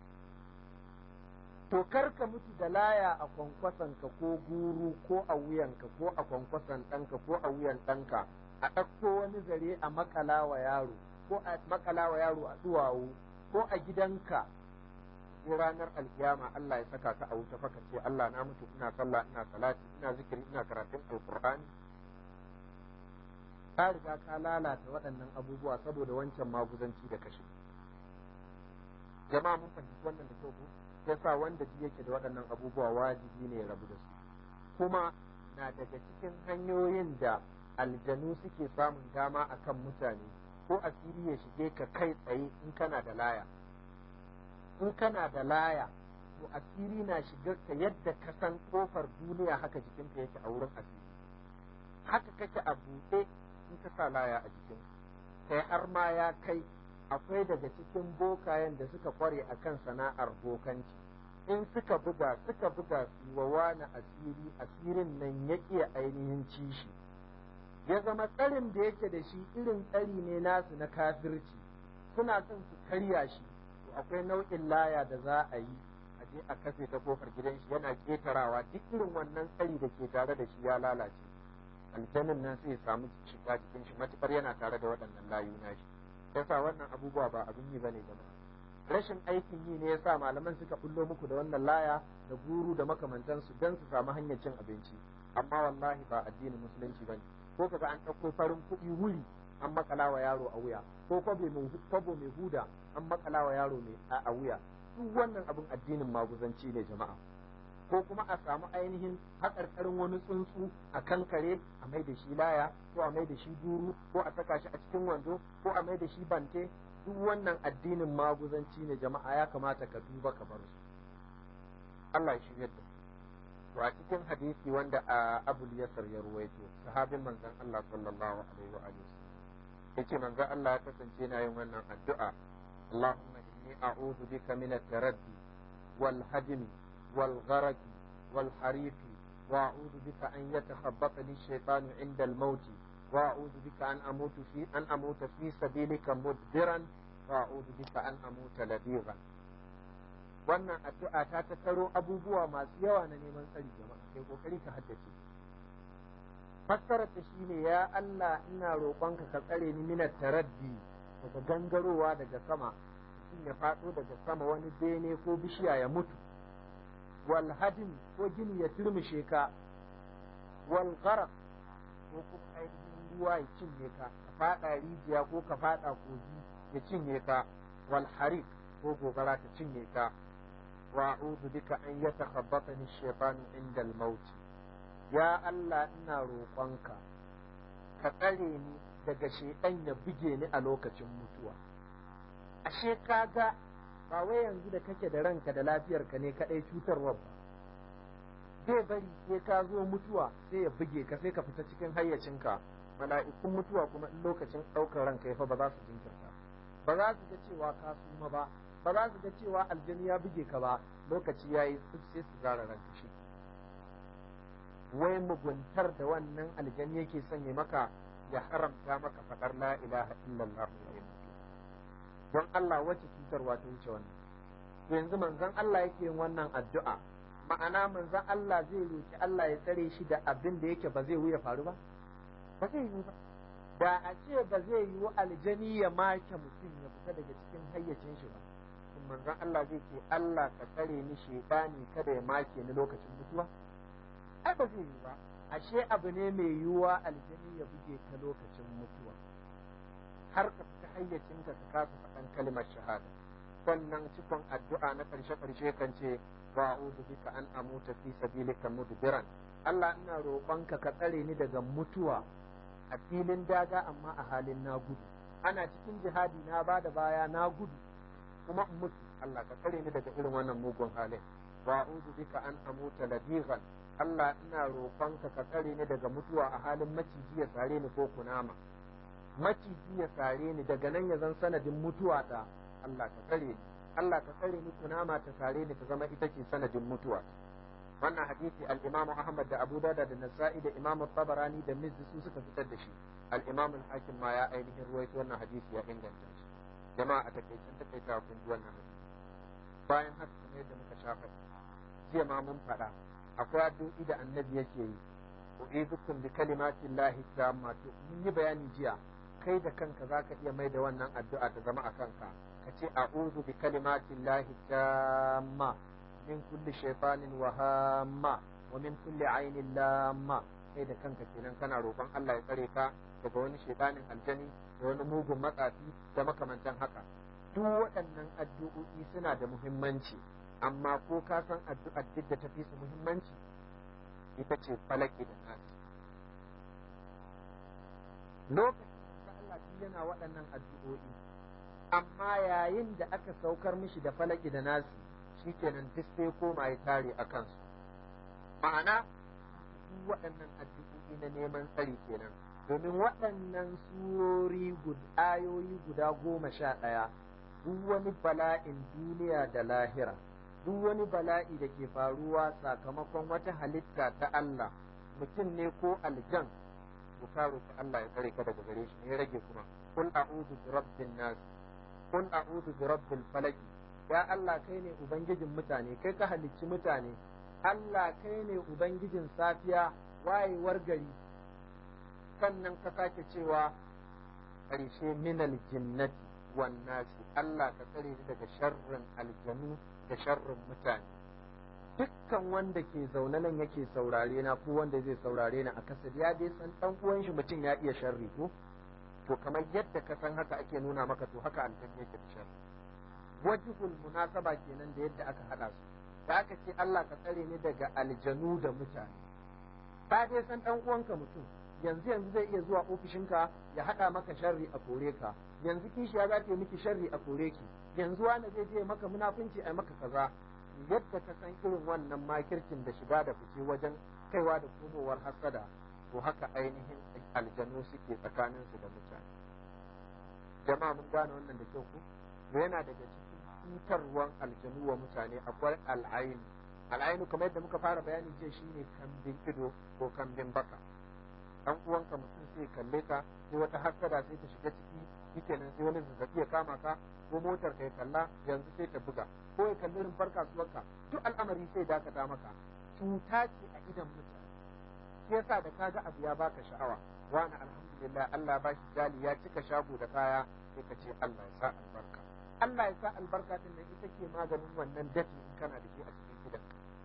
to kar ka mutu da laya a kwankwasanka ko guru ko a wuyanka ko a kwankwasan ɗanka ko a wuyan ɗanka a ɗauko wani zare a makala wa yaro ko a makala wa yaro a duwawu ko a gidanka sai ranar alkiyama Allah ya saka ka a wuta faka ce Allah na mutu ina sallah ina salati ina zikiri ina karatun alqur'ani ka riga ka lalata waɗannan abubuwa saboda wancan maguzanci da kashe jama'a mun fahimci wannan da kyau ko yasa wanda ji yake da waɗannan abubuwa wajibi ne ya rabu da su kuma na daga cikin hanyoyin da aljanu suke samun dama akan mutane ko asiri ya shige ka kai tsaye in kana da laya in kana da laya to asiri na shigar ka yadda ka san kofar duniya haka jikinka yake a wurin asiri haka kake a buɗe in ka sa laya a jikin kai har ma ya kai akwai daga cikin bokayen da suka kware a kan sana'ar bokanci in suka buga suka buga su wa wani asiri asirin nan ya iya ainihin cishi ya zama tsarin da yake da shi irin tsari ne nasu na kafirci suna son su karya shi to akwai nau'in laya da za a yi a je a kafe ta kofar gidan shi yana ketarawa duk irin wannan tsari da ke tare da shi ya lalace aljanin nan sai ya samu shiga cikin shi matukar yana tare da waɗannan layu na shi yasa wannan abubuwa ba abin yi bane jama'a rashin aikin yi ne yasa malaman suka bullo muku da wannan laya da guru da makamantansu don su samu hanyar cin abinci amma wallahi ba addinin musulunci bane ko kaga an ɗauko farin kuɗi wuri an makala wa yaro a wuya ko kwabo mai huda an makala wa yaro mai a wuya duk wannan abin addinin maguzanci ne jama'a ko kuma a samu ainihin haƙarƙarin wani tsuntsu a kan kare a mai da shi laya ko a mai da shi duru ko a saka shi a cikin wando ko a mai da shi bante duk wannan addinin maguzanci ne jama'a ya kamata ka duba ka bar su Allah ya shirya da to a cikin hadisi wanda a Abul Yasar ya ruwaito sahabin manzon Allah sallallahu alaihi wa alihi yace manzon Allah ya kasance na yin wannan addu'a Allahumma inni a'udhu bika min at-taraddi wal hadmi والغرق والحريق وأعوذ بك أن يتخبطني الشيطان عند الموت وأعوذ بك أن أموت في أن أموت في سبيلك مدبرا wa a'udhu bika an amuta ladighan wannan addu'a ta tattaro abubuwa masu yawa na neman tsari jama'a kai kokari ka haddace fassarar ta shine ya Allah ina roƙonka ka tsare ni minat taraddi daga gangarowa daga sama mutum ya faɗo daga sama wani bene ko bishiya ya mutu wal hadin ko gini ya turmushe ka wal gharq ko kuma ainihin ruwa ya cinye ka ka faɗa rijiya ko ka faɗa kogi ya cinye ka wal harik ko gobara ta cinye ka wa a'udhu bika an yatakhabbatani ash-shaytanu inda al-maut ya Allah ina roƙonka ka tsare ni daga shaiɗan ya buge ni a lokacin mutuwa ashe kaga ba wai yanzu da kake da ranka da lafiyarka ne kaɗai cutarwa ba zai bari sai ka zo mutuwa sai ya buge ka sai ka fita cikin hayyacinka mala'ikun mutuwa kuma in lokacin ɗaukar ranka ya fa ba za su jinkirta ba za su ga cewa ka suma ba ba za su ga cewa aljani ya buge ka ba lokaci ya yi sai su zara ranka shi wai muguntar da wannan aljani yake sanya maka ya haramta maka faɗar la ilaha illallah don Allah wacce cutarwa ta wuce wannan to yanzu manzon Allah yake yin wannan addu'a ma'ana manzon Allah zai roki Allah ya tsare shi da abin da yake ba zai wuya faru ba ba zai yi ba da a ce ba zai yi aljani ya make mutum ya fita daga cikin hayyacin shi ba manzon Allah zai ce Allah ka tsare ni shedani kada ya make ni lokacin mutuwa ai ba zai yi ba ashe abu ne mai yiwuwa aljani ya buge ka lokacin mutuwa har ka fita hayyacinka ka kasa faɗan kalmar shahada sannan cikon addu'a na ƙarshe ƙarshe kan ce wa a'udhu bika an amuta fi sabilika mudbiran Allah ina roƙonka ka tsare ni daga mutuwa a filin daga amma a halin na gudu ana cikin jihadi na ba da baya na gudu kuma in mutu Allah ka tsare ni daga irin wannan mugun halin wa a'udhu bika an amuta ladighan Allah ina roƙonka ka tsare ni daga mutuwa a halin maciji ya sare ni ko kunama maciji ya sare ni daga nan ya zan sanadin mutuwa ta Allah ka tsare ni Allah ka tsare ni kunama ta sare ni ta zama ita ce sanadin mutuwa wannan hadisi al-Imam Ahmad da Abu Dawud da Nasa'i da Imam Tabarani da Mizzi su suka fitar da shi al-Imam al-Hakim ma ya ainihin ruwaito wannan hadisi ya inganta shi jama'a a takaicin takaita kun ji wannan hadisi bayan haka kamar yadda muka shafa jiya ma mun faɗa akwai addu'i da annabi yake yi u'idukum bi kalimatin lahi tamma to mun yi bayani jiya kai da kanka zaka iya mai da wannan addu'a ta zama a kanka ka ce a'udhu bi kalimatin lahi tamma min kulli shaytanin wa hamma wa min kulli ainin lamma kai da kanka kenan kana roƙon Allah ya tsare ka daga wani shaytanin aljani da wani mugun matsafi da makamantan haka duk waɗannan addu'o'i suna da muhimmanci amma ko ka san addu'ar duk da tafi su muhimmanci ita ce falaki da nasi lokacin da Allah shi yana waɗannan addu'o'i amma yayin da aka saukar mishi da falaki da nasi shikenan duk sai koma ya tare a kansu ma'ana duk waɗannan addu'o'i na neman tsari kenan domin waɗannan surori ayoyi guda goma sha ɗaya duk wani bala'in duniya da lahira duk wani bala'i da ke faruwa sakamakon wata halitta ta Allah mutum ne ko aljan to ka roki Allah ya tsare ka daga gare shi ya rage kuma kul a'udhu bi rabbin nas kul a'udhu bi rabbil falaq ya Allah kai ne ubangijin mutane kai ka halicci mutane Allah kai ne ubangijin safiya wayewar gari sannan ka sake cewa ƙarshe minal jinnati wan nasi Allah ka tsare ni daga sharrin aljanu da sharrin mutane dukkan wanda ke zaune nan yake saurare na ko wanda zai saurare ni a kasar ya dai san dan uwan shi mutum ya iya sharri ko to kamar yadda ka san haka ake nuna maka to haka aljanna yake da sharri wajibul munasaba kenan da yadda aka hada su da aka ce Allah ka tsare ni daga aljanu da mutane ka dai san dan uwanka mutum yanzu yanzu zai iya zuwa ofishinka ya hada maka sharri a kore ka yanzu kishiya za ta yi miki sharri a kore ki yanzu wani zai je maka munafunci a maka kaza yadda ka san irin wannan makircin da shiga da fice wajen kaiwa da komowar hasada to haka ainihin aljanu suke tsakanin su da mutane jama'a mun gane wannan da kyau ko yana daga cikin cutarwan aljanu wa mutane akwai al'ainu al'ainu kamar yadda muka fara bayani jiya shine kambin ido ko kambin baka dan uwanka mutum sai kalle ka sai wata hasada sai ta shiga ciki shikenan sai wani zazzabi ya kama ka ko motar ka ya kalla yanzu sai ta buga ko ya kalli rumfar kasuwarka duk al'amari sai dakata maka cuta ce a idan mutane shi yasa da kaga abu ya baka sha'awa wani alhamdulillah Allah ba shi jali ya cika shago da kaya sai ka ce Allah ya sa albarka Allah ya sa albarka din nan ita ke maganin wannan dafi in kana da shi a cikin gidan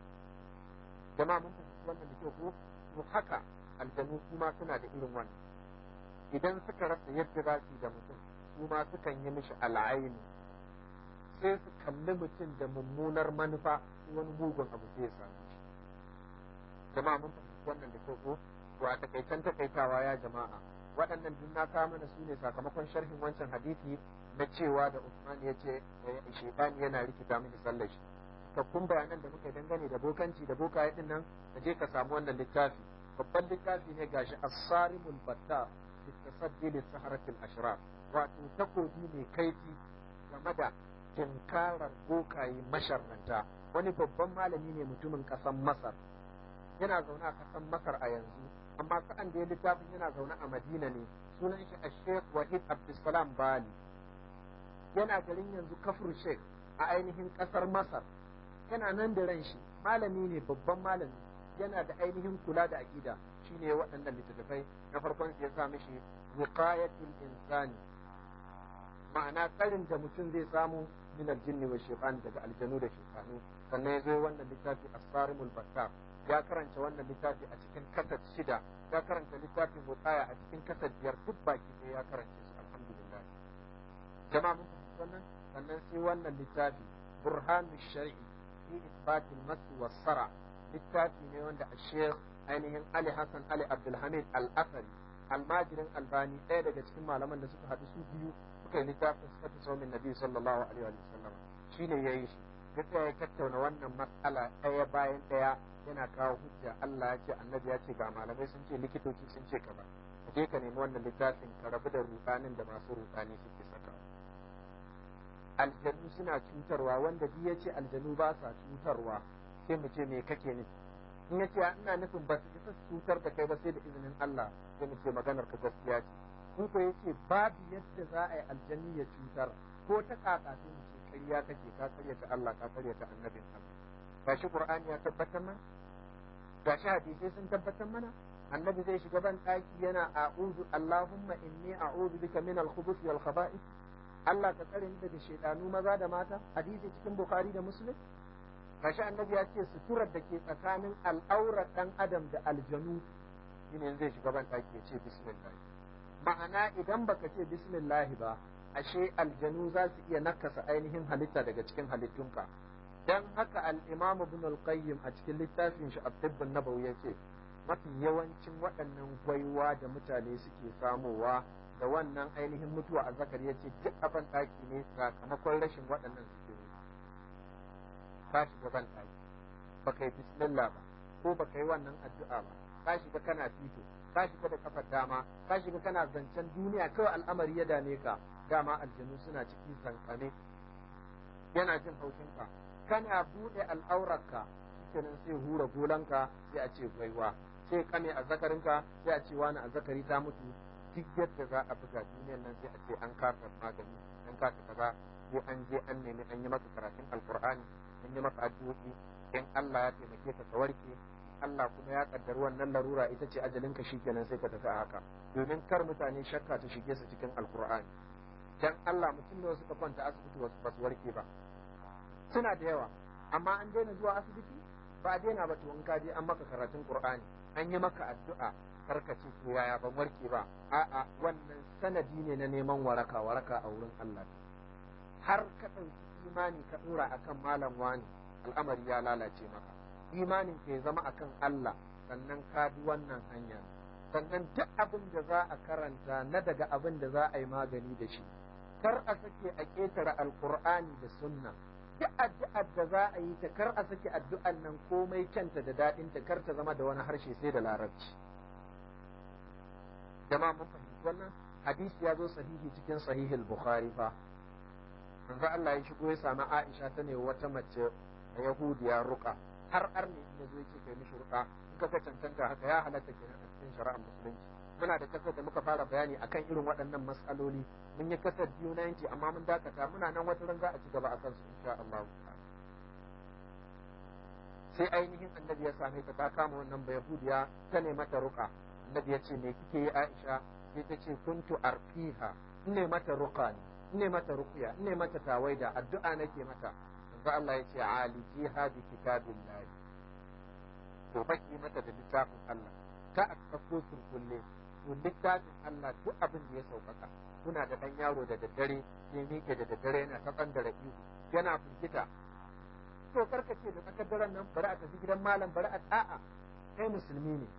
jama'a mun fahimci wannan da kyau ko to haka aljanu kuma suna da irin wannan idan suka rasa yadda za su yi da mutum su ma sukan yi mishi al'aini sai su kalli mutum da mummunar manufa wani mugun abu sai ya same shi jama'a mun fahimci wannan da kyau ko to a takaitan takaitawa ya jama'a waɗannan duk na kawo mana su ne sakamakon sharhin wancan hadisi na cewa da Usman ya ce shaitani yana rikita mini sallar shi cikakkun bayanan da muka dangane da bokanci da bokaye din nan ka je ka samu wannan littafi babban littafi ne gashi as-sarimul battar fi tasaddi lis saharatil ashraf wato takobi mai kaifi game da tinkarar bokaye masharranta wani babban malami ne mutumin ƙasar Masar yana zaune a ƙasar Masar a yanzu amma sa'an da ya littafin yana zaune a Madina ne sunan shi a Sheikh Wahid Abdulsalam Bali yana garin yanzu kafur Sheikh a ainihin ƙasar Masar yana nan da ran shi malami ne babban malami yana da ainihin kula da aƙida shine waɗannan littattafai na farkon ya sa mishi wiqayatul insani ma'ana tsarin da mutum zai samu min aljinni wa shaytan daga aljanu da shaytanu sannan ya zo wannan littafi as-sarimul battar ya karanta wannan littafi a cikin kasat shida ya karanta littafin wutsaya a cikin kasat biyar duk baki ɗaya ya karanta su alhamdulillah jama'a mun fahimci wannan sannan sai wannan littafi burhanu shar'i fi isbatil masu wasara littafi ne wanda a sheikh ainihin ali hassan ali abdulhamid al-asari almajirin albani ɗaya daga cikin malaman da suka haɗu su biyu suka yi littafin suka fi saumin nabi sallallahu alaihi wa sallam shine ya yi shi ya tsaya ya tattauna wannan matsala ɗaya bayan ɗaya yana kawo hujja Allah ya ce annabi ya ce ga malamai sun ce likitoci sun ce kaza ka je ka nemi wannan littafin ka rabu da rudanin da masu rudani suke saka aljanu suna cutarwa wanda duk ya ce aljanu ba sa cutarwa sai mu ce me kake nufi in ya ce ina nufin ba su isa su cutar da kai ba sai da izinin Allah sai mu ce maganar ka gaskiya ce in ko ya ce babu yadda za a yi aljanni ya cutar ko ta kaka sai mu ce ƙarya kake ka karyata Allah ka karyata annabin Allah gashi Qur'ani ya tabbatar mana gashi hadisai sun tabbatar mana annabi zai shiga ban ɗaki yana a'udhu Allahumma inni a'udhu bika min al-khubuth wal khaba'ith Allah ka tsare ni daga shaidanu maza da mata hadisi cikin Bukhari da Muslim gashi annabi ya ce suturar da ke tsakanin al'aurar dan adam da aljanu shine zai shiga ban ɗaki ya ce bismillah ma'ana idan baka ce bismillah ba ashe aljanu za su iya nakasa ainihin halitta daga cikin halittunka dan haka al-imam ibn al-qayyim a cikin littafin shi at-tibb an-nabawi yace mafi yawancin waɗannan gwaiwa da mutane suke samowa da wannan ainihin mutuwa a zakari yace duk abin ɗaki ne sakamakon rashin waɗannan suke ka shiga ban ɗaki baka yi bismillah ba ko baka yi wannan addu'a ba ka shiga kana fito ka shiga da kafar dama ka shiga kana zancen duniya kawai al'amari ya dame ka dama aljanu suna ciki zankane yana jin haushinka kana buɗe al'aurarka shikenan sai hura golanka sai a ce gwaiwa sai kame a zakarinka sai a ce wani a zakari ta mutu duk yadda za a buga duniyar nan sai a ce an kasa magani an kasa kaza sai an je an nemi an yi maka karatun alkur'ani an yi maka addu'o'i in Allah ya taimake ka ka warke Allah kuma ya kaddari wannan larura ita ce ajalinka shikenan sai ka tafi a haka domin kar mutane shakka ta shige su cikin alkur'ani dan Allah mutum da suka kwanta asibiti ba su warke ba suna da yawa amma an daina zuwa asibiti ba a daina ba to in ka je an maka karatun qur'ani an yi maka addu'a karka ce to yaya ban warke ba a'a wannan sanadi ne na neman waraka waraka a wurin Allah har ka ɗauki imani ka ɗora akan malam wani al'amari ya lalace maka imanin ka ya zama akan Allah sannan ka bi wannan hanya sannan duk abin da za a karanta na daga abin da za a yi magani da shi kar a sake a ƙetare alkur'ani da sunna duk addu'ar da za a yi ta kar a sake addu'an nan komai kyanta da daɗin ta kar ta zama da wani harshe sai da larabci jama'a mun fahimci wannan hadisi ya zo sahihi cikin sahihul bukhari fa manzo Allah ya shigo ya sami Aisha ta ne wata mace a Yahudiya ruka har arne ya zo yake kai mishi ruka in ka cancanta haka ya halatta kenan a cikin shari'ar musulunci muna da kasar da muka fara bayani akan irin waɗannan mas'aloli mun yi kasar biyu na yanki amma mun dakata muna nan wata ran za a ci gaba akan su insha Allah sai ainihin annabi ya same ta ta kama wannan bayahudiya ta ne mata ruka annabi ya ce me kike yi Aisha sai ta ce kuntu arfiha ne mata ruka ne ne mata ruqya ne mata tawaida addu'a nake mata manzo Allah ya ce alijiha bi kitabillah to baki mata da littafin Allah ka a kafo surkulle to littafin Allah duk abin da ya sauƙaƙa kuna da ɗan yaro da daddare sai miƙe da daddare yana ta ɓangare ihu yana firgita to karka ce da tsakar daren nan bari a tafi gidan malam bari a a'a kai musulmi ne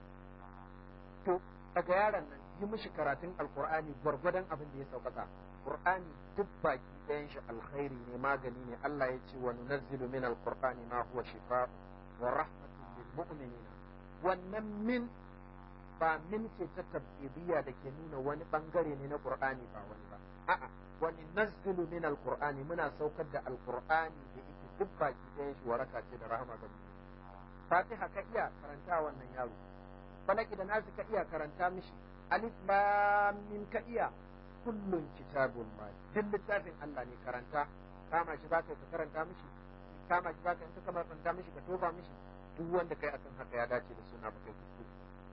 to daga yaron nan yi mishi karatun alkur'ani gwargwadon abin da ya sauƙaƙa qur'ani duk baki ɗayan shi alkhairi ne magani ne Allah ya ce wa nunazzilu min alqur'ani ma huwa shifaa wa rahmatun lil mu'minina wannan min ba min ce ta tabbidiyya da ke nuna wani bangare ne na qur'ani ba wani ba a'a wani nazzilu min alqur'ani muna saukar da alqur'ani da yake duk baki ɗayan shi waraka ce da rahama ga mu fatiha ka iya karanta wannan yaro falaki da nasu ka iya karanta mishi alif lam mim ka iya kullun kitabun ma duk littafin Allah ne karanta kama shi zaka ka karanta mishi kama shi zaka in ka karanta mishi ka tofa mishi duk wanda kai akan haka ya dace da suna ba kai kuskure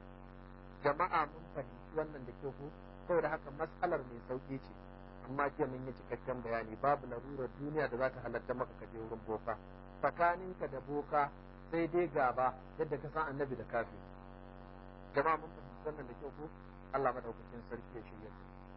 jama'a mun fahimci wannan da kyau ko saboda haka mas'alar mai sauki ce amma jiya mun yi cikakken bayani babu larurar duniya da za ta halatta maka ka je wurin boka tsakaninka da boka sai dai gaba yadda ka san annabi da kafi jama'a mun fahimci wannan da kyau ko Allah madaukakin sarki ya shirya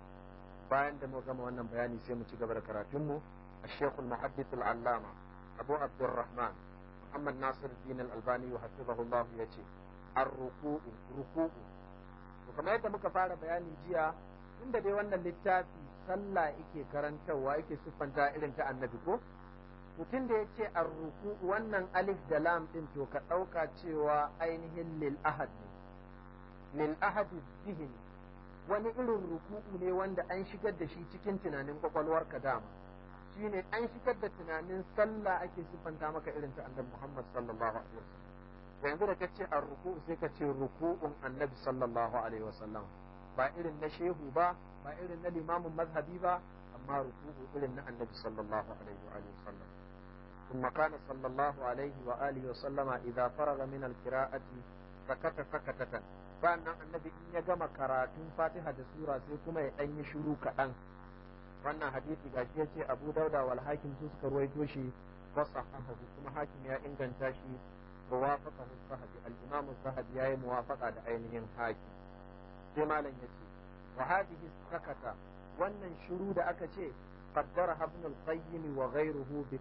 bayan da mu gama wannan bayani sai mu ci gaba da karatunmu الشيخ المحدث العلامة أبو عبد الرحمن محمد ناصر الدين الألباني وحفظه الله يتي الركوع ركوع وكما yadda muka fara bayani jiya inda dai wannan littafi sallah yake karantarwa yake siffanta irin ta annabi ko mutum da ya ce arruku wannan alif da lam din to ka ɗauka cewa ainihin lil ahad ne lil ahad zihni wani irin ruku'u ne wanda an shigar da shi cikin tunanin kwakwalwarka dama shine an shigar da tunanin sallah ake siffanta maka irin ta annabi Muhammad sallallahu alaihi wasallam yanzu da kace ar-ruku'u sai ka ce ruku'un annabi sallallahu alaihi wasallam ba irin na shehu ba ba irin na limamin mazhabi ba amma ruku'u irin na annabi sallallahu alaihi wa alihi wasallam ثم كان صلى الله عليه وآله وسلم إذا فرغ من القراءة سكت سكتة sannan annabi in ya gama karatun fatiha da sura sai kuma ya ɗan yi shiru kaɗan wannan hadisi gashi ya ce abu dauda wal hakim su suka ruwaito shi wasa kuma hakim ya inganta shi wa wafaka sahabi al-imam sahabi yayi muwafaqa da ainihin hakim sai malam yace wa hadhihi sakata wannan shiru da aka ce qaddara ibn al-qayyim wa ghayruhu bi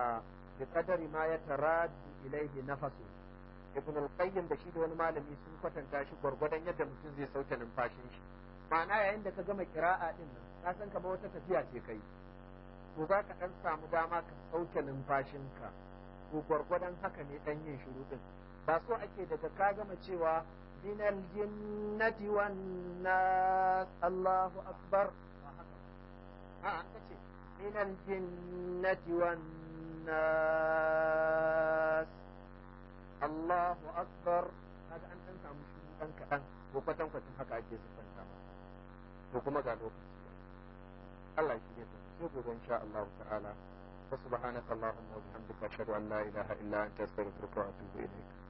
qadari ma yataraddu ilayhi nafasu ibn al-qayyim da shi da wani malami sun kwatanta shi gwargwadon yadda mutum zai sauke numfashin shi ma'ana yayin da ka gama kira'a din nan ka san kamar wata tafiya ce kai to za ka dan samu dama ka sauke numfashinka to gwargwadon haka ne dan yin shiru din ba so ake daga ka gama cewa min al-jinnati wan nas Allahu akbar ba haka a an kace min al-jinnati wan nas Allahu akbar kaga an dan samu shi dan kadan ko kwatan kwatan haka ake siffanta to kuma ga lokaci Allah shi ne sai gobe insha Allah ta'ala wa subhanaka allahumma wa bihamdika ashhadu an la ilaha illa anta astaghfiruka wa atubu ilayk